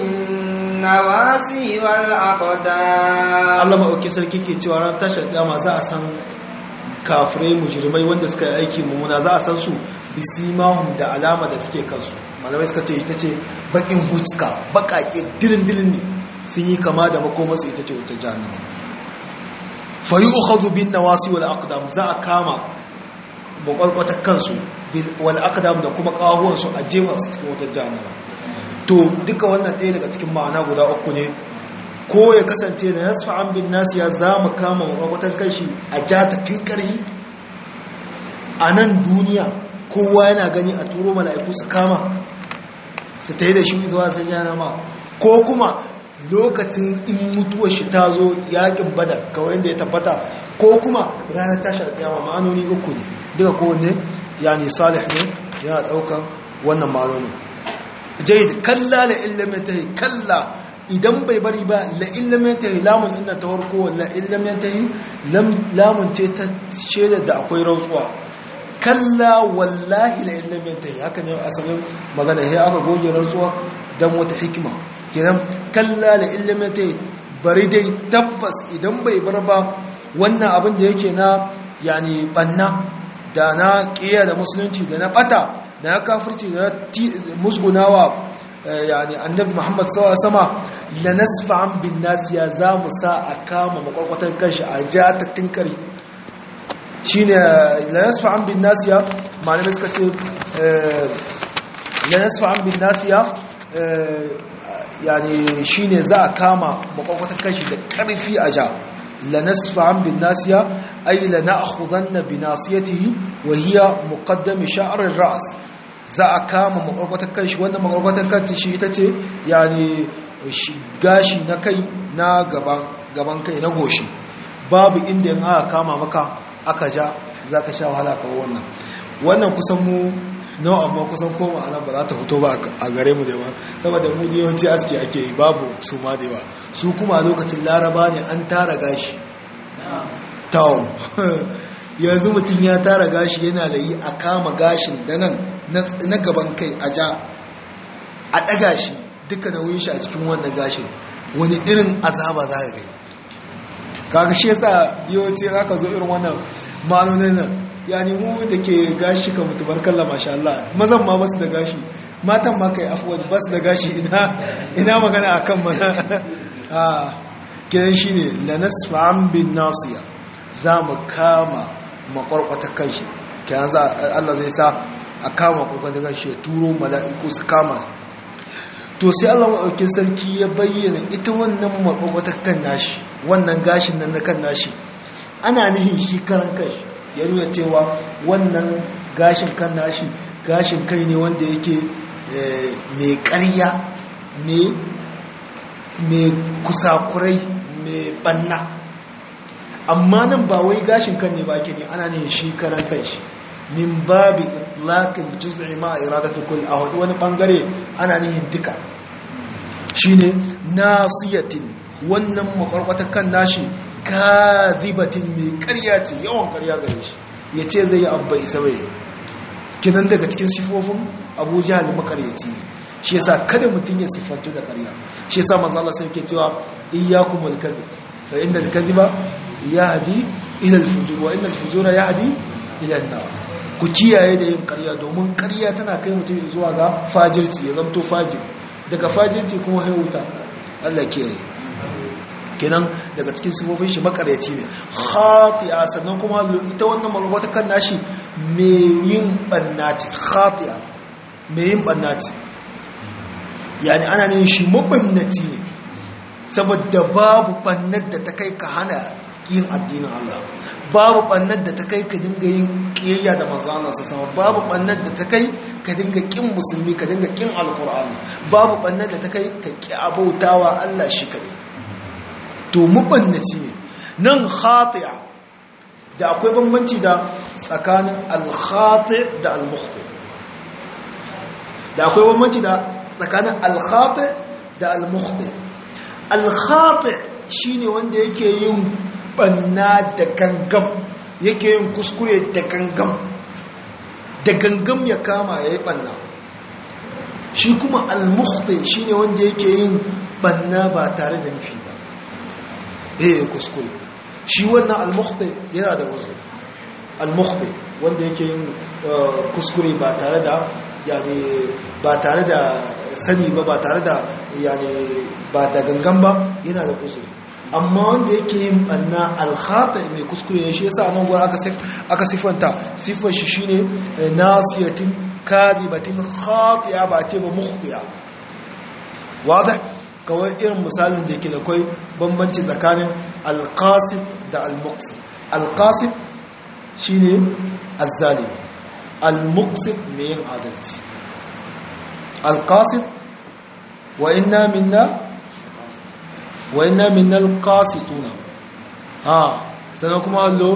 Speaker 1: بالنواسي والأقدام
Speaker 2: Allah maɗauki sarki ke cewa ran tashin kiyama za a san kafirai mujrimai wanda suka yi aiki mummuna za a san su bisimahum da alama da take kansu malamai suka ce ita ce bakin huska bakake dirin-dirin ne sun yi kama da makomarsu ita ce wata jahannama fayi ukhadhu bin nawasi wal aqdam za a kama bakwarkwatar kansu wal aqdam da kuma kawahuwansu a jefa su cikin wata jahannama to duka wannan ɗaya daga cikin ma'ana guda uku ne ko ya kasance da nasfa'an bin nasiya za mu kama makwarkwatar kanshi a jata tun ƙarfi a nan duniya kowa yana gani a turo mala'iku su kama su ta yi da shi zuwa ta jana ma ko kuma lokacin in mutuwar shi ta zo yakin badar kawai yadda ya tabbata ko kuma ranar tashi da kiyama ma'anoni uku ne duka kowanne yani salih ne yana daukan wannan ma'anoni jaid kalla la ilimin tahi kalla idan bai bari ba la ilimin tahi lamun inda ta farko la ilimin tahi lamun ce ta shaidar da akwai rantsuwa kalla wallahi la ilimin tahi haka ne asalin magana sai aka goge rantsuwa dan wata hikima kenan kalla la ilimin tahi bari dai tabbas idan bai bar ba wannan abin da yake na yani banna da na ƙiya da musulunci da na ɓata da na kafirci da na musgunawa yani annabi muhammad sawa sama la nasfa'an bin nasiya za mu sa a kama makwarkwatar kanshi a ja ta tinkari shi ne la nasfa'an bin nasiya malamai suka ce la nasfa'an bin nasiya yani shi ne za a kama makwarkwatar kanshi da ƙarfi a ja لنسفعا بالناسية أي لنأخذن بناسيته وهي مقدم شعر الرأس za a kama makwarkwatar kan shi wannan makwarkwatar kan shi ita ce yani gashi na kai na gaban kai na goshi babu inda yin aka kama maka aka ja za ka sha wahala kawo wannan wannan kusan mu nawa amma kusan koma anan ba za ta fito ba a gare mu da yawa saboda mu yawanci aski ake yi babu su ma da yawa su kuma a lokacin laraba ne an tara gashi tawo yanzu mutum ya tara gashi yana da yi a kama gashin da nan na gaban kai a ja a ɗaga shi duka nauyin shi a cikin wannan gashin wani irin azaba za ka gai kaga shi yasa yawanci za ka zo irin wannan ma'anonin nan yani mu da ke gashi ka mutu barkalla masha Allah mazan ma basu da gashi matan ma kai afwan basu da gashi ina ina magana akan mana a kidan shine lanasfa'an bin nasiya za mu kama makwarkwata kanshi kidan za Allah zai sa a kama makwarkwata kanshi ya turo mala'iku su kama to sai Allah maɗaukin sarki ya bayyana ita wannan makwarkwata kan nashi wannan gashin nan na kan nashi ana nihin shi karan kai ya nuna cewa wannan gashin kan nashi gashin kai ne wanda yake mai ƙarya mai kusakurai mai banna amma nan ba wai gashin kan ne ba ke ne ana ne shi karan kai shi min babi laƙin juz'i ma iradatu kul a wani bangare ana nihin duka shine nasiyatin wannan makwarkwata kan nashi kazibatin mai karya ce yawan karya gare shi ya ce zai yi abba isa bai kinan daga cikin sifofin abu jihar makaryaci ne shi yasa kada mutum ya siffantu da karya shi yasa manzo Allah sai ke cewa iyyakumul kadhib fa innal kadhiba yahdi ila al-fujur wa innal fujura yahdi ila an-nar ku kiyaye da yin karya domin karya tana kai mutum zuwa ga fajirci ya zamto fajir daga fajirci kuma haihuta Allah kiyaye kenan daga cikin sifofin shi makaryaci ne khati'a sannan kuma ita wannan malwata kan nashi me yin bannati khati'a me yin bannati yani ana ne shi mabannati ne saboda babu bannar da ta kai ka hana yin addinin Allah babu bannar da ta kai ka dinga yin kiyayya da manzo Allah sama babu bannar da ta kai ka dinga kin musulmi ka dinga kin alqur'ani babu bannar da ta kai ka ki abautawa Allah shi kadai to mubannaci ne nan khati'a da akwai bambanci da tsakanin al-khati' da al-mukhti da akwai bambanci da tsakanin al-khati' da al-mukhti al-khati' shine wanda yake yin banna da gangam yake yin kuskure da gangam da gangam ya kama yayi banna shi kuma al-mukhti shine wanda yake yin banna ba tare da nufi ba eh kuskure shi wannan al-mukhti yana da uzuri al-mukhti wanda yake yin kuskure ba tare da yani ba tare da sani ba ba tare da yani ba da gangan ba yana da uzuri amma wanda yake yin banna al-khata mai kuskure ne shi yasa nan gurin aka sif aka sifanta sifar shi shine nasiyatin kadibatin khati'a ba ce ba mukhti'a wadah kawai irin misalin da ke da kwai bambanci tsakanin alkasit da almuksit alkasit shi ne azzalimi almuksit mai yin adalci alkasit wa inna minna wa inna minnal qasituna ha sannan kuma hallo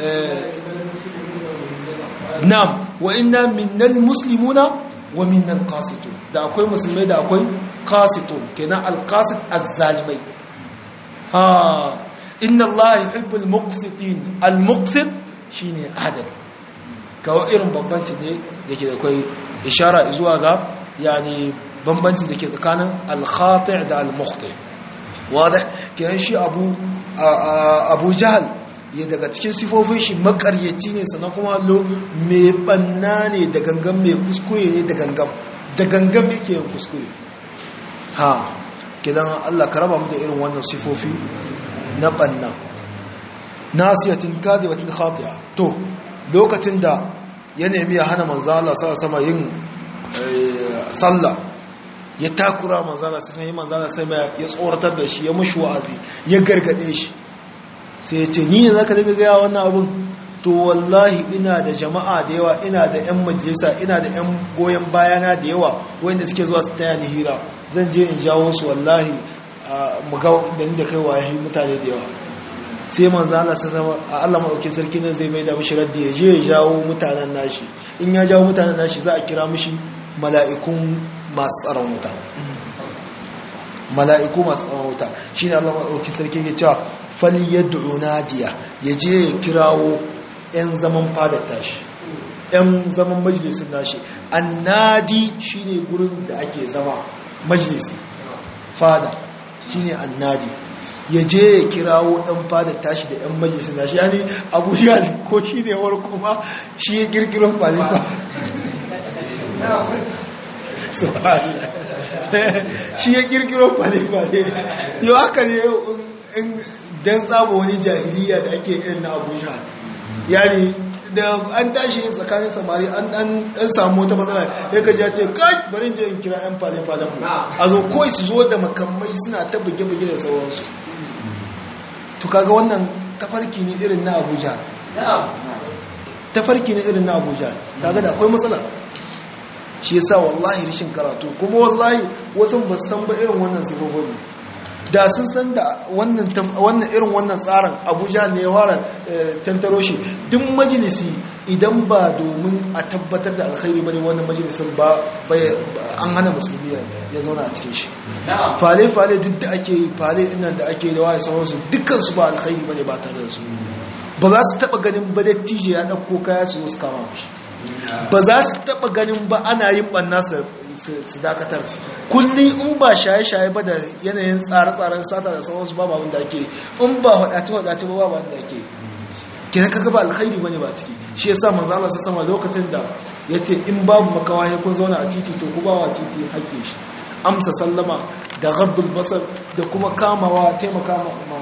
Speaker 2: na'am wa inna minnal muslimuna wa minnal qasitun da akwai musulmai da akwai qasitun kenan alqasit azzalimai ha inna allaha yuhibbul muqsitin almuqsit shine adal kawo irin bambanci ne yake da kai ishara zuwa ga yani bambanci da ke tsakanin al-khati' da al-mukhti wada kenan shi abu abu jahal ya daga cikin sifofin shi makaryaci ne sannan kuma lo mai banna ne da gangan mai kuskure ne da gangan da gangan yake yin kuskure ha kidan Allah ka raba mu da irin wannan sifofi na banna nasiyatin kadibatin khati'a to lokacin da ya nemi ya hana manzo Allah sama yin sallah ya takura manzo Allah sai manzo Allah sai ya tsoratar da shi ya mushi wa'azi ya gargade shi sai ya ce ni ne zaka dinga ga wannan abun to wallahi ina da jama'a da yawa ina da yan majalisa ina da yan goyen bayana da yawa wanda suke zuwa su taya ni hira zan je in jawo su wallahi mu ga da ni da kai waye mutane da yawa sai manzo Allah sai zama a Allah madaukakin sarki nan zai maida mishi raddi ya je ya jawo mutanen nashi in ya jawo mutanen nashi za a kira mishi mala'ikun masu tsaron wuta mala'iku masu tsaron wuta shine Allah madaukakin sarki ya ce fal yad'u nadiya ya je ya kirawo yan zaman fadar tashi yan zaman majalisin nashi annadi shine gurin da ake zama majalisi fada shine annadi ya je ya kirawo ɗan fada tashi da 'yan majalisa na shi yani abu ya ko shi ne war kuma shi ya kirkiro falifa shi ya kirkiro falifa ne yau haka ne don tsaba wani jahiliya da ake yin na abu ya yani da an tashi yin tsakanin samari an dan samu wata matsala ya ka ja ce kai bari je in kira yan fale-falen mu a zo kawai su zo da makamai suna ta buge-buge da sauransu to kaga wannan tafarki ne irin na abuja tafarki ne irin na abuja kaga da akwai matsala shi yasa wallahi rishin karatu kuma wallahi wasu ba san ba irin wannan sifofin da sun san da wannan irin wannan tsarin abuja ne ya fara tantaro shi duk majalisi idan ba domin a tabbatar da alkhairi bane wannan majalisin ba an hana musulmi ya zauna a cikin shi fale-fale duk da ake yi fale inan da ake da waye sauransu dukkansu ba alkhairi bane ba tare da su ba za su taba ganin ba dattijo ya ɗauko kaya su wasu kama mashi ba za su taba ganin ba ana yin ɓanna su dakatar kullum in ba shaye-shaye ba da yanayin tsare-tsaren sata da sauransu ba babin da ake in ba faɗace-faɗace ba babin da ake kenan kaga ba alkhairi bane ba ciki shi yasa manzo Allah sama lokacin da yace in babu makawa sai kun zauna a titi to ku ba wa titi hakke shi amsa sallama da ghaddul basar da kuma kamawa taimaka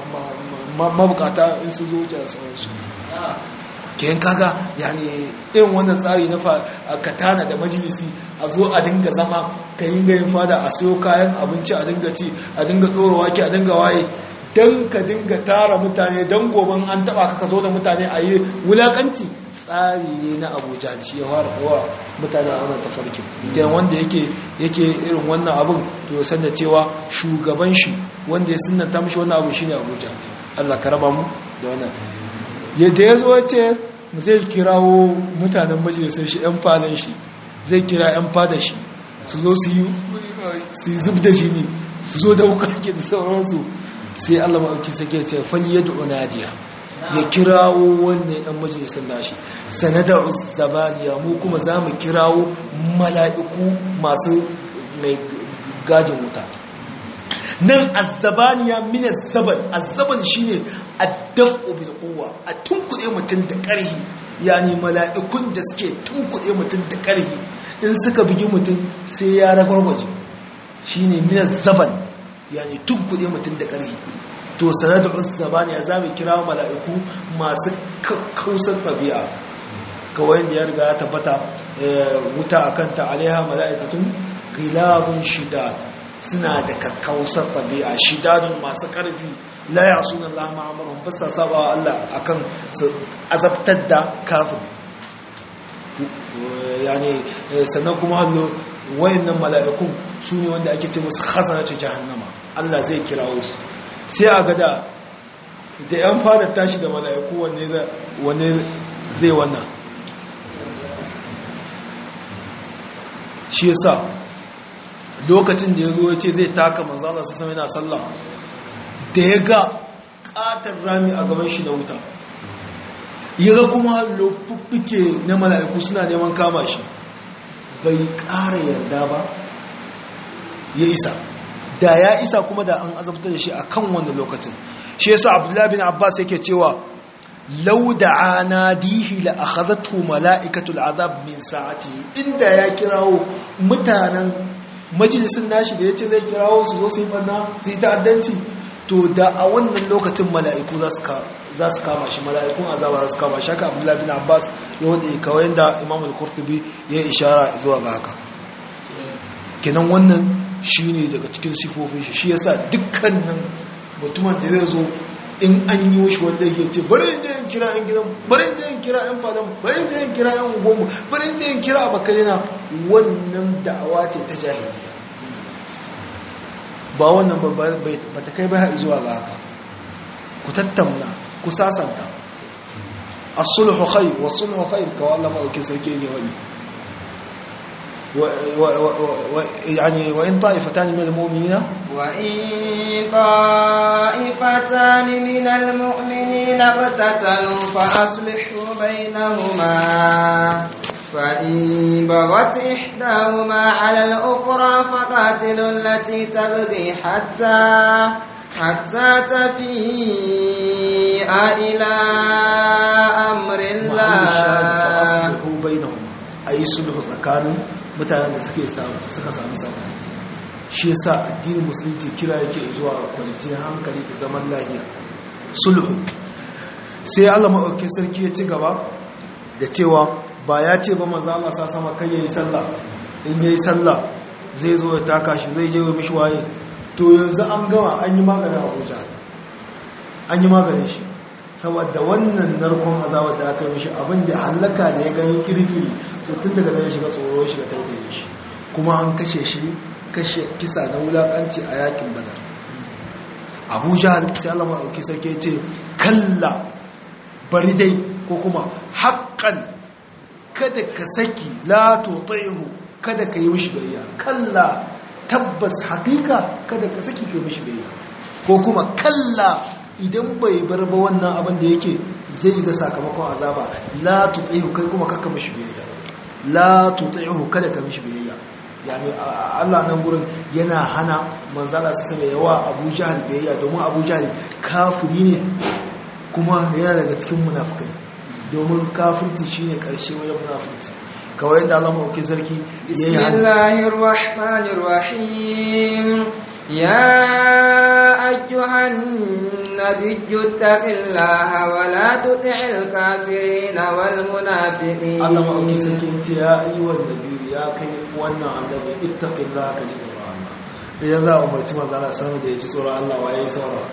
Speaker 2: mabukata in su zo da sauransu kenan kaga yani irin wannan tsari na katana da majalisi a zo a dinga zama ka yi gayin fada a siyo kayan abinci a dinga ci a dinga ɗora wake a dinga waye don ka dinga tara mutane don goban an taba ka zo da mutane a yi wulakanci tsari ne na abuja da shi ya fara dawa mutane a wannan tafarkin idan wanda yake yake irin wannan abin to ya da cewa shugaban shi wanda ya sunanta mishi wannan abu shine abuja allah ka raba mu da wannan yadda ya zo ya ce zai kirawo mutanen majalisar shi yan falon shi zai kira yan fada shi su zo su yi zub da jini su zo da wukake da sauransu sai Allah maɗauki sake ce fali ya du'u nadiya ya kirawo wannan ɗan majalisar nashi sanadar zabaniya mu kuma za mu kirawo mala'iku masu mai gadin wuta nan azzabaniya min azzaban azzaban shine addafu bil quwwa a tunkuɗe mutum da ƙarhi yani mala'ikun da suke tunkuɗe mutum da ƙarhi in suka bugi mutum sai ya ragwargwaje shine min azzaban yani tunkuɗe mutum da ƙarhi to sanadu uzzabaniya za mu kira mala'iku masu kausar ɗabi'a kawai da ya riga ya tabbata wuta akan ta alaiha mala'ikatun giladun shidad suna da kakkausar tabi'a shidadun masu ƙarfi la ya suna Allah ma'amarun bisa saba wa Allah akan su azabtar da kafiri yani sannan kuma hallo wayannan mala'ikun su ne wanda ake ce musu khazanatu jahannama Allah zai kirawo su sai a gada da yan fadar tashi da mala'iku wanne zai wannan shi yasa lokacin da ya zo ya ce zai taka manzala su sami yana sallah da ya ga katar rami a gaban shi na wuta ya ga kuma lofuffike na mala'iku suna neman kama shi bai ƙara yarda ba ya isa da ya isa kuma da an azabta da shi a kan wanda lokacin shi yasa abdullahi bin abbas yake cewa lau da ana dihi la akhadhatu mala'ikatul azab min sa'ati inda ya kirawo mutanen majalisin nashi da yace zai kirawo su zo su yi banna su yi ta'addanci to da a wannan lokacin mala'iku za su kama shi mala'ikun azaba za su kama shi haka abdullahi bin abbas ya wadda kawai da imam al-kurtubi ya yi ishara zuwa ga haka kenan wannan shi ne daga cikin sifofin shi shi yasa dukkanin mutumin da zai zo in an yi washi wanda yake ce bari in je in kira yan gidan bari in je in kira yan fadan bari in je in kira yan gongo bari in je in kira abakalina wannan da'awa ce ta jahiliya ba wannan ba ta kai bai zuwa ga haka ku tattauna ku sasanta as-sulhu khair was-sulhu khair ka Allah ma yake sarki ne wani يعني وإن طائفتان من المؤمنين
Speaker 1: وإن طائفتان من المؤمنين اقتتلوا فأصلحوا بينهما فإن بغت إحداهما على الأخرى فقاتلوا التي تبغي حتى حتى تفيء إلى أمر الله
Speaker 2: فأصلحوا بينهما أي صلح tsakanin mutanen da suke suka sami sabani shi yasa addinin musulunci kira yake zuwa kwanciyar hankali da zaman lahiya sulhu sai Allah maɗauki sarki ya ci gaba da cewa ba ya ce ba manzo Allah sa sama kai yayi sallah in yayi sallah zai zo ya taka shi zai je wa mishi waye to yanzu an gama an yi maganin Abuja an yi maganin shi saboda wannan narkon azabar da aka yi mishi abin da hallaka da ya gani kirkiri to tun daga nan shiga tsoro shiga taitaye shi kuma an kashe shi kashe kisa na wulakanci a yakin badar abuja sai Allah maɗauki sarki ce kalla bari dai ko kuma haƙƙan kada ka saki la tuti'hu kada ka yi mishi bayya kalla tabbas haƙiƙa kada ka saki ka yi mishi bayya ko kuma kalla idan bai bar ba wannan abin da yake zai ga sakamakon azaba la tuti'hu kai kuma kaka mishi biyayya la tuti'hu kada ka mishi biyayya yani Allah nan gurin yana hana manzala su sanya yawa Abu Jahl biyayya domin Abu Jahl kafiri ne kuma yana daga cikin munafikai domin kafirci shine karshe wajen munafurci kawai yadda Allah mauke sarki
Speaker 1: yayi Bismillahir Rahmanir Rahim يا أيها النبي اتق الله ولا تطع الكافرين والمنافقين
Speaker 2: الله ما أوكي سكينت يا أيها النبي يا كي وانا النبي اتق الله كجي الله إذا ذا أمرت ما ذا سنة دي جسورة الله وعي سورة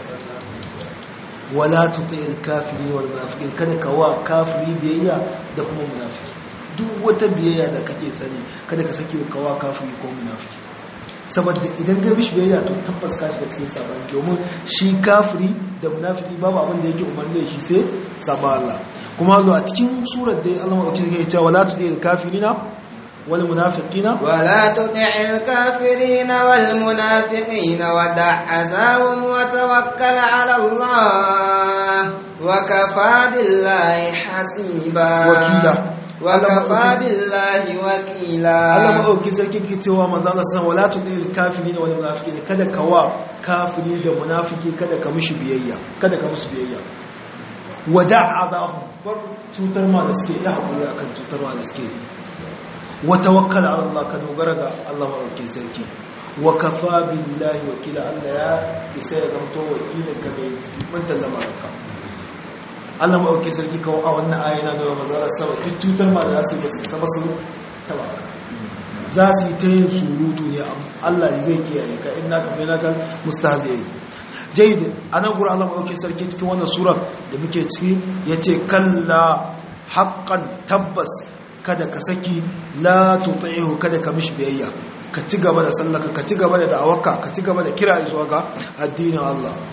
Speaker 2: ولا تطع الكافرين والمنافقين kada ka wa kafiri biyayya da kuma munafiki duk wata biyayya da kake sani kada ka saki ka wa kafiri ko munafiki saboda idan ka bishi biyayya to tabbas ka shiga cikin sabani domin shi kafiri da munafiki babu abin da yake umarni da shi sai saba Allah kuma zo a cikin surar da Allah madaukakin yake cewa wala tudil kafirina wal munafiqina
Speaker 1: wala tudil kafirina wal munafiqina wa da'azahum wa tawakkal ala Allah wa kafa billahi hasiba
Speaker 2: wakila
Speaker 1: wakafa billahi wakila
Speaker 2: Allah maɗauki sarki ke cewa maza Allah sanar wala tudil kafiri da wani munafiki ne kada ka wa kafiri da munafiki kada ka mishi biyayya kada ka musu biyayya wada'a zahu bar cutar ma da suke ya haƙuri akan cutar ma da suke wa tawakkal ala Allah ka dogara ga Allah maɗauki sarki wa kafa billahi wakila Allah ya isa ya zamto wakilin ka mai mantan lamarinka Allah maɗauki sarki kawo a wannan ayyana da mazara sama duk cutar ma da za su yi basu sama su taba za su yi ta yin surutu ne Allah ne zai kiyaye ka in naka bai naka mustahzi yayi jaid anan gura Allah maɗauki sarki cikin wannan surar da muke ciki yace kalla haqqan tabbas kada ka saki la tuti'hu kada ka mishi biyayya ka ci gaba da sallaka ka ci gaba da da'awarka ka ci gaba da kira zuwa ga addinin Allah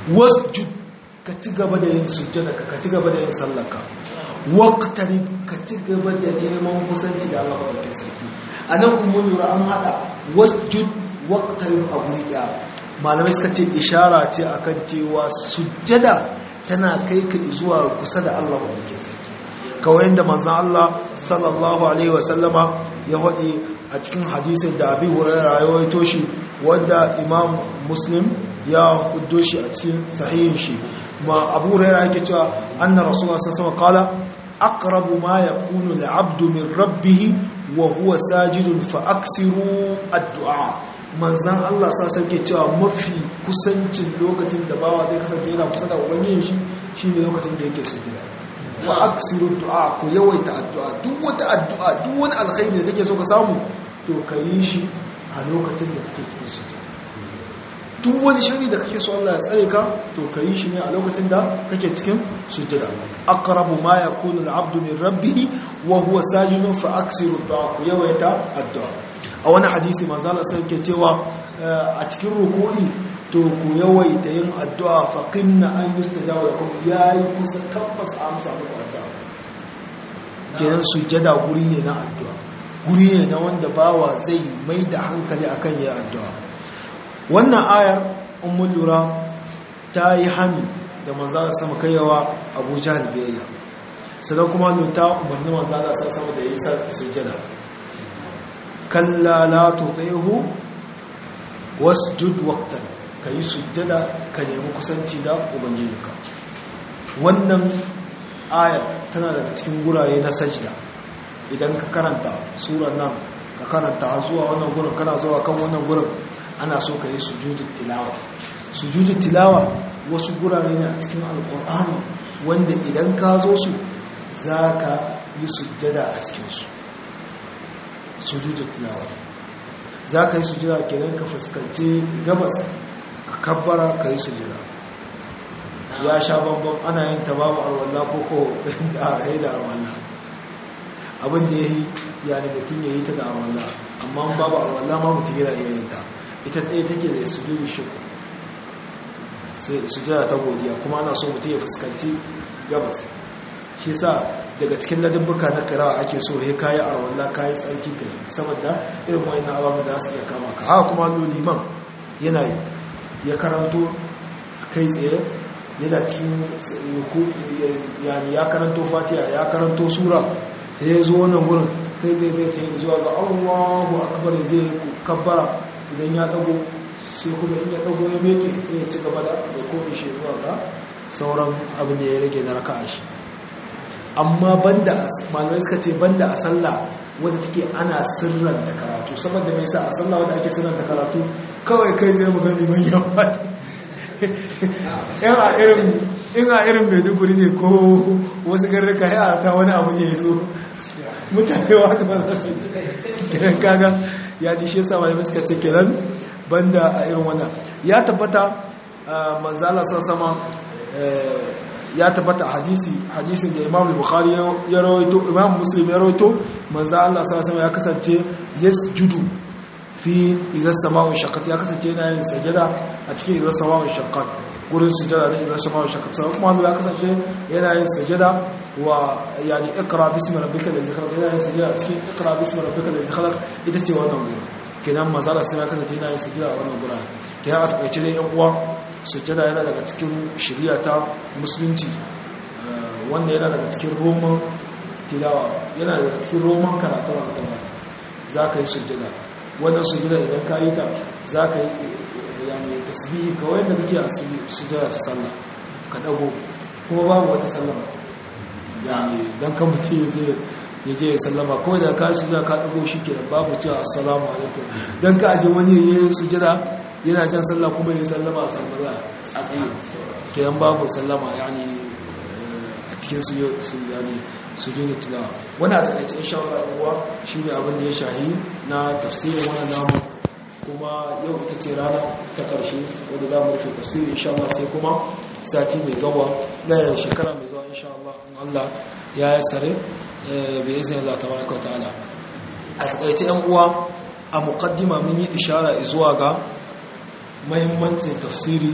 Speaker 2: wasjud ka ci gaba da yin sujjada ka ci gaba da yin sallaka waqtari ka ci gaba da neman kusanci da Allah madaukakin sarki anan ummun lura an hada wasjud waqtari a guri daya malamai suka ce ishara ce akan cewa sujjada tana kai ka zuwa kusa da Allah madaukakin sarki kawai da manzon Allah sallallahu alaihi wasallama ya faɗi a cikin hadisin da Abi Hurairah ya rawaito shi wanda Imam Muslim ya huddo shi a cikin sahihin shi ma Abu Hurairah yake cewa anna Rasulullah sallallahu alaihi wasallam qala aqrabu ma yakunu al-'abdu min rabbih wa huwa sajidun fa aksiru addu'a manzan Allah sassan ke cewa mafi kusancin lokacin da bawa zai kasance yana kusa da ubangijin shi shine lokacin da yake sujjada fa aksiru du'a ku yawaita addu'a duk wata addu'a duk wani alkhairi da kake so ka samu to ka yi shi a lokacin da kake cikin sujjada duk wani shari da kake so Allah ya tsare ka to ka yi shi ne a lokacin da kake cikin sujjada aqrabu ma yakunu al-'abdu min rabbih wa huwa sajidun fa aksiru du'a ku yawaita addu'a a wani hadisi manzo Allah sai ke cewa a cikin rukuni to ku yawaita yin addu'a fa qinna an yustajaba lakum yayi kusa tabbas amsa muku addu'a kenan sujjada guri ne na addu'a guri ne na wanda bawa zai mai da hankali akan yayin addu'a wannan ayar ummul lura ta yi hani da manzo Allah sama kaiwa Abu Jahl biyayya sannan kuma luta umarni manzo Allah sama da yayi sujjada kalla la tuti'hu wasjud waqtan kai sujjada ka nemi kusanci da ubangijinka wannan aya tana daga cikin guraye na sajda idan ka karanta surar nan ka karanta zuwa wannan gurin kana zuwa kan wannan gurin ana so ka yi sujudul tilawa sujudul tilawa wasu gurare ne a cikin alkur'ani wanda idan ka zo su za ka yi sujjada a cikinsu sujudul tilawa za ka yi sujjada kenan ka fuskanci gabas ka kabbara ka yi sujjada ya sha bambam ana yin ta babu arwalla ko ko da arhai da arwalla abin da ya yi yani mutum ya yi ta da arwalla amma babu arwalla ma mutum yana iya yin ta ita ɗaya take da sujudu shuku sujada ta godiya kuma ana so mutum ya fuskanci gabas shi sa daga cikin ladabbuka na kirawa ake so he kayi arwallah kayi tsarki ka yi saboda irin wani na ababen da su iya kama ka haka kuma liman yana yi ya karanto kai tsaye yana cikin yani ya karanto fatiha ya karanto sura da ya zo wannan wurin kai zai zai ta yi zuwa ga allahu akbar ya je kabbara idan ya dago sai kuma in ya dago ya meke ya ci gaba da komi shi zuwa ga sauran abin da ya rage na raka shi amma banda malamai suka ce banda a sallah wadda take ana sirranta karatu saboda mai sa a sallah wadda ake sirranta karatu kawai kai zai mu gani man yawa in a irin in a irin maiduguri ne ko wasu garrika ya ta wani abu ne zo mutane wata ba za su yi kaga ya dishe sa malamai suka ce kenan banda a irin wannan ya tabbata manzala sama ya tabbata hadisi hadisin da imam bukhari ya rawaito imam muslim ya rawaito manzo Allah sallallahu ya kasance yasjudu fi idza sama'u shaqqat ya kasance yana yin sajada a cikin idza sama'u shaqqat gurin sujada da idza sama'u shaqqat sai kuma ya kasance yana yin sajada wa yani iqra bismi rabbika alladhi khalaq yana yin sajada a cikin iqra bismi rabbika alladhi khalaq ita ce wannan gurin kenan manzo Allah sai ya kasance yana yin sajada a wannan gurin kenan a takaice dai yan uwa sujjada yana daga cikin shari'a ta musulunci wanda yana daga cikin roman tilawa yana daga cikin roman karatun alƙalma za ka yi sujjada wannan sujjada idan ka yi ta za ka yi yani tasbihi kawai da kake a sujjada ta sallah ka dago kuma babu wata sallama yani dan ka mutum ya je ya je ya sallama kawai da ka sujjada ka dago shi kenan babu cewa assalamu alaikum dan ka aje wani ya yi sujjada yana can sallah kuma ya sallama a sarmaza a tsaye kiyan babu sallama yani a cikin su yani su jini tilawa wani a takaice insha Allah uwa shi ne abin da ya shahi na tafsirin wani namu kuma yau ita ce rana ta karshe wadda za mu rufe tafsiri insha Allah sai kuma sati mai zawa na shekara mai zawa insha Allah in Allah ya yi sare bai izini Allah ta baraka wa ta'ala a takaice yan uwa a muqaddima mun yi ishara zuwa ga mahimmancin tafsiri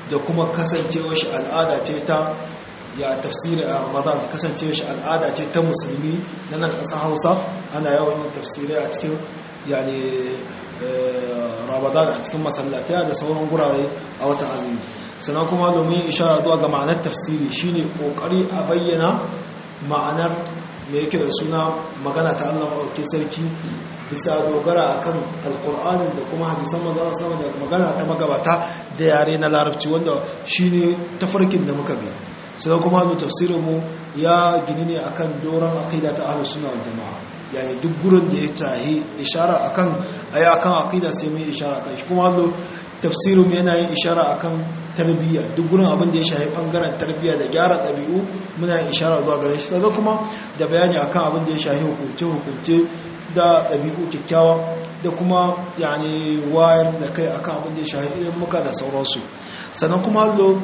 Speaker 2: da kuma kasancewar shi al'ada ce ta ya tafsiri a ramadan kasancewar shi al'ada ce ta musulmi na nan ƙasa hausa ana yawan yin tafsirai a cikin yani ramadan a cikin masallatai da sauran gurare a watan azumi sannan kuma domin ishara zuwa ga ma'anar tafsiri shine kokari a bayyana ma'anar me yake da suna magana ta Allah maɗauki sarki bisa dogara akan alƙur'anin da kuma hadisan manzon sama da magana ta magabata da yare na larabci wanda shine tafarkin da muka bi sai kuma da tafsirin mu ya gini ne akan doron aqida ta ahlus sunna wal jamaa yani duk gurin da ya tahi ishara akan ayi akan aqida sai mu ishara kai kuma Allah tafsirin yana yin ishara akan tarbiyya duk gurin abin da ya shafi bangaren tarbiyya da gyara ɗabi'u muna yin ishara zuwa gare shi sannan kuma da bayani akan abin da ya shafi hukunce hukunce da ɗabi'u kyakkyawa da kuma yani wayar da kai akan abin da ya shafi idan muka da sauransu sannan kuma hallo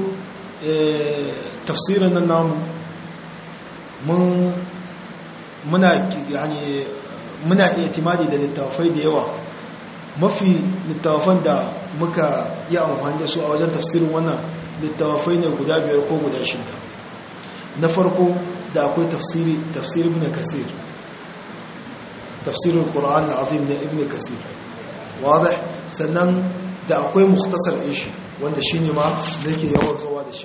Speaker 2: tafsirin nan namu mun muna yani muna iya timadi da littafai da yawa mafi littafan da muka yi amfani da su a wajen tafsirin wannan littafai ne guda biyar ko guda shida na farko da akwai tafsiri tafsir ibn kasir tafsirin ƙura'an na azim na ibn kasir wadda sannan da akwai muktasar ishi wanda shi ne ma da ke yawan zuwa da shi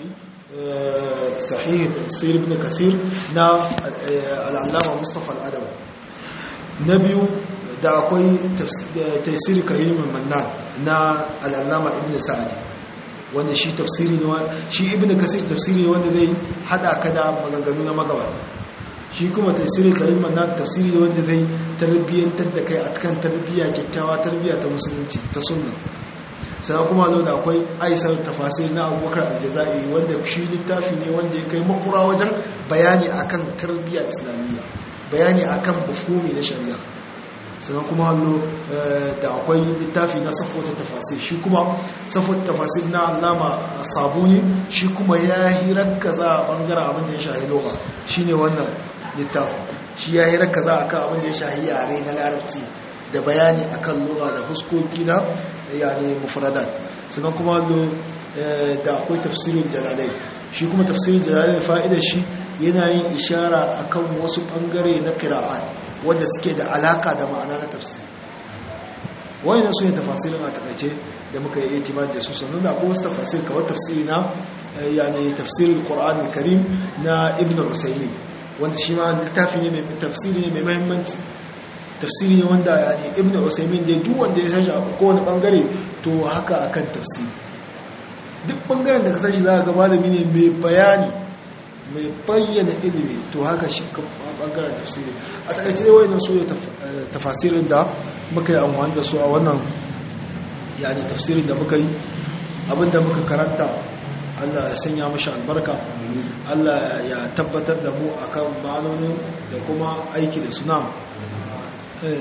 Speaker 2: sahihi tafsir ibn kasir na al'allama mustapha al'adam na biyu da akwai tafsiri karimin mannan na al'allama ibn sa'adi wanda shi tafsiri ne shi ibn kasir tafsiri ne wanda zai hada ka da maganganu na magabata shi kuma tafsirin karim mannan tafsiri ne wanda zai tarbiyyantar da kai a kan tarbiyya kyakkyawa tarbiyya ta musulunci ta sunna sannan kuma zo da akwai aisar tafasir na abubakar aljazairi wanda shi littafi ne wanda ya kai makura wajen bayani akan tarbiyya islamiyya bayani akan mafhumi na shari'a sannan kuma hallo da akwai littafi na safota tafasir shi kuma safota tafasir na allama sabuni shi kuma ya hirar kaza a bangaren abin da ya shahi loga shi ne wannan littafin shi ya hirar kaza a kan abin da ya shahi yare na larabci da bayani a kan loga da huskoki na yare mufradat sannan kuma hallo da akwai tafsirin jalalai shi kuma tafsirin jalalai fa'idar shi yana yin ishara akan wasu bangare na kira'at wadda suke da alaka da ma'ana na tafsiri wayannan su ne tafasirin a takaice da muka yi itimad da su sannan da akwai wasu tafasir kawai tafsiri na yani tafsirin qur'an karim na ibn usaymin wanda shi ma littafi ne mai tafsiri ne mai muhimmanci tafsiri ne wanda yani ibn usaymin da duk wanda ya sashi a kowane bangare to haka akan tafsiri duk bangaren da ka sashi za ka ga malami ne mai bayani mai bayyana ilimi to haka shi bangaren tafsiri a takaice dai wayannan su tafasirin da muka yi amfani da su a wannan yani tafsirin da muka yi abinda muka karanta Allah ya sanya mashi albarka Allah ya tabbatar da mu akan ma'anonin da kuma aiki da suna eh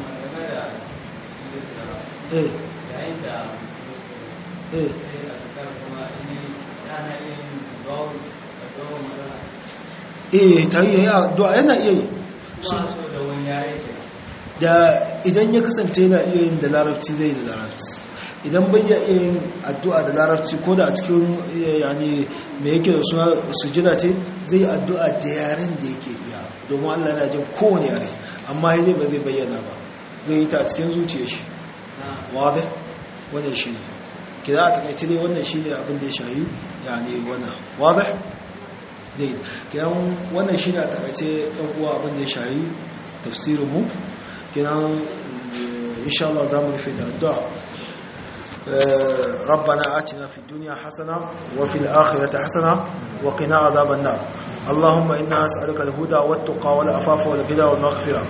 Speaker 2: eh eh eh ta yi ya addu'a yana iya yi da idan ya kasance yana iya yin da larabci zai da larabci idan bai ya iya yin addu'a da larabci ko da a cikin yani me yake da suna sujida ce zai addu'a da yaren da yake iya domin Allah yana jin kowane yare amma zai ba zai bayyana ba zai yi ta a cikin zuciya shi wadai wannan shi ne kira a takaice dai wannan shi ne abin da ya shayi yani wannan wadai zai kiran wannan shi ne a takaice ɗan uwa abin da ya shayi tafsirinmu kiran insha Allah za mu rufe da addu'a ربنا آتنا في الدنيا حسنة وفي الآخرة حسنة وقنا عذاب النار اللهم إنا نسألك الهدى والتقى والعفاف والغنى والمغفرة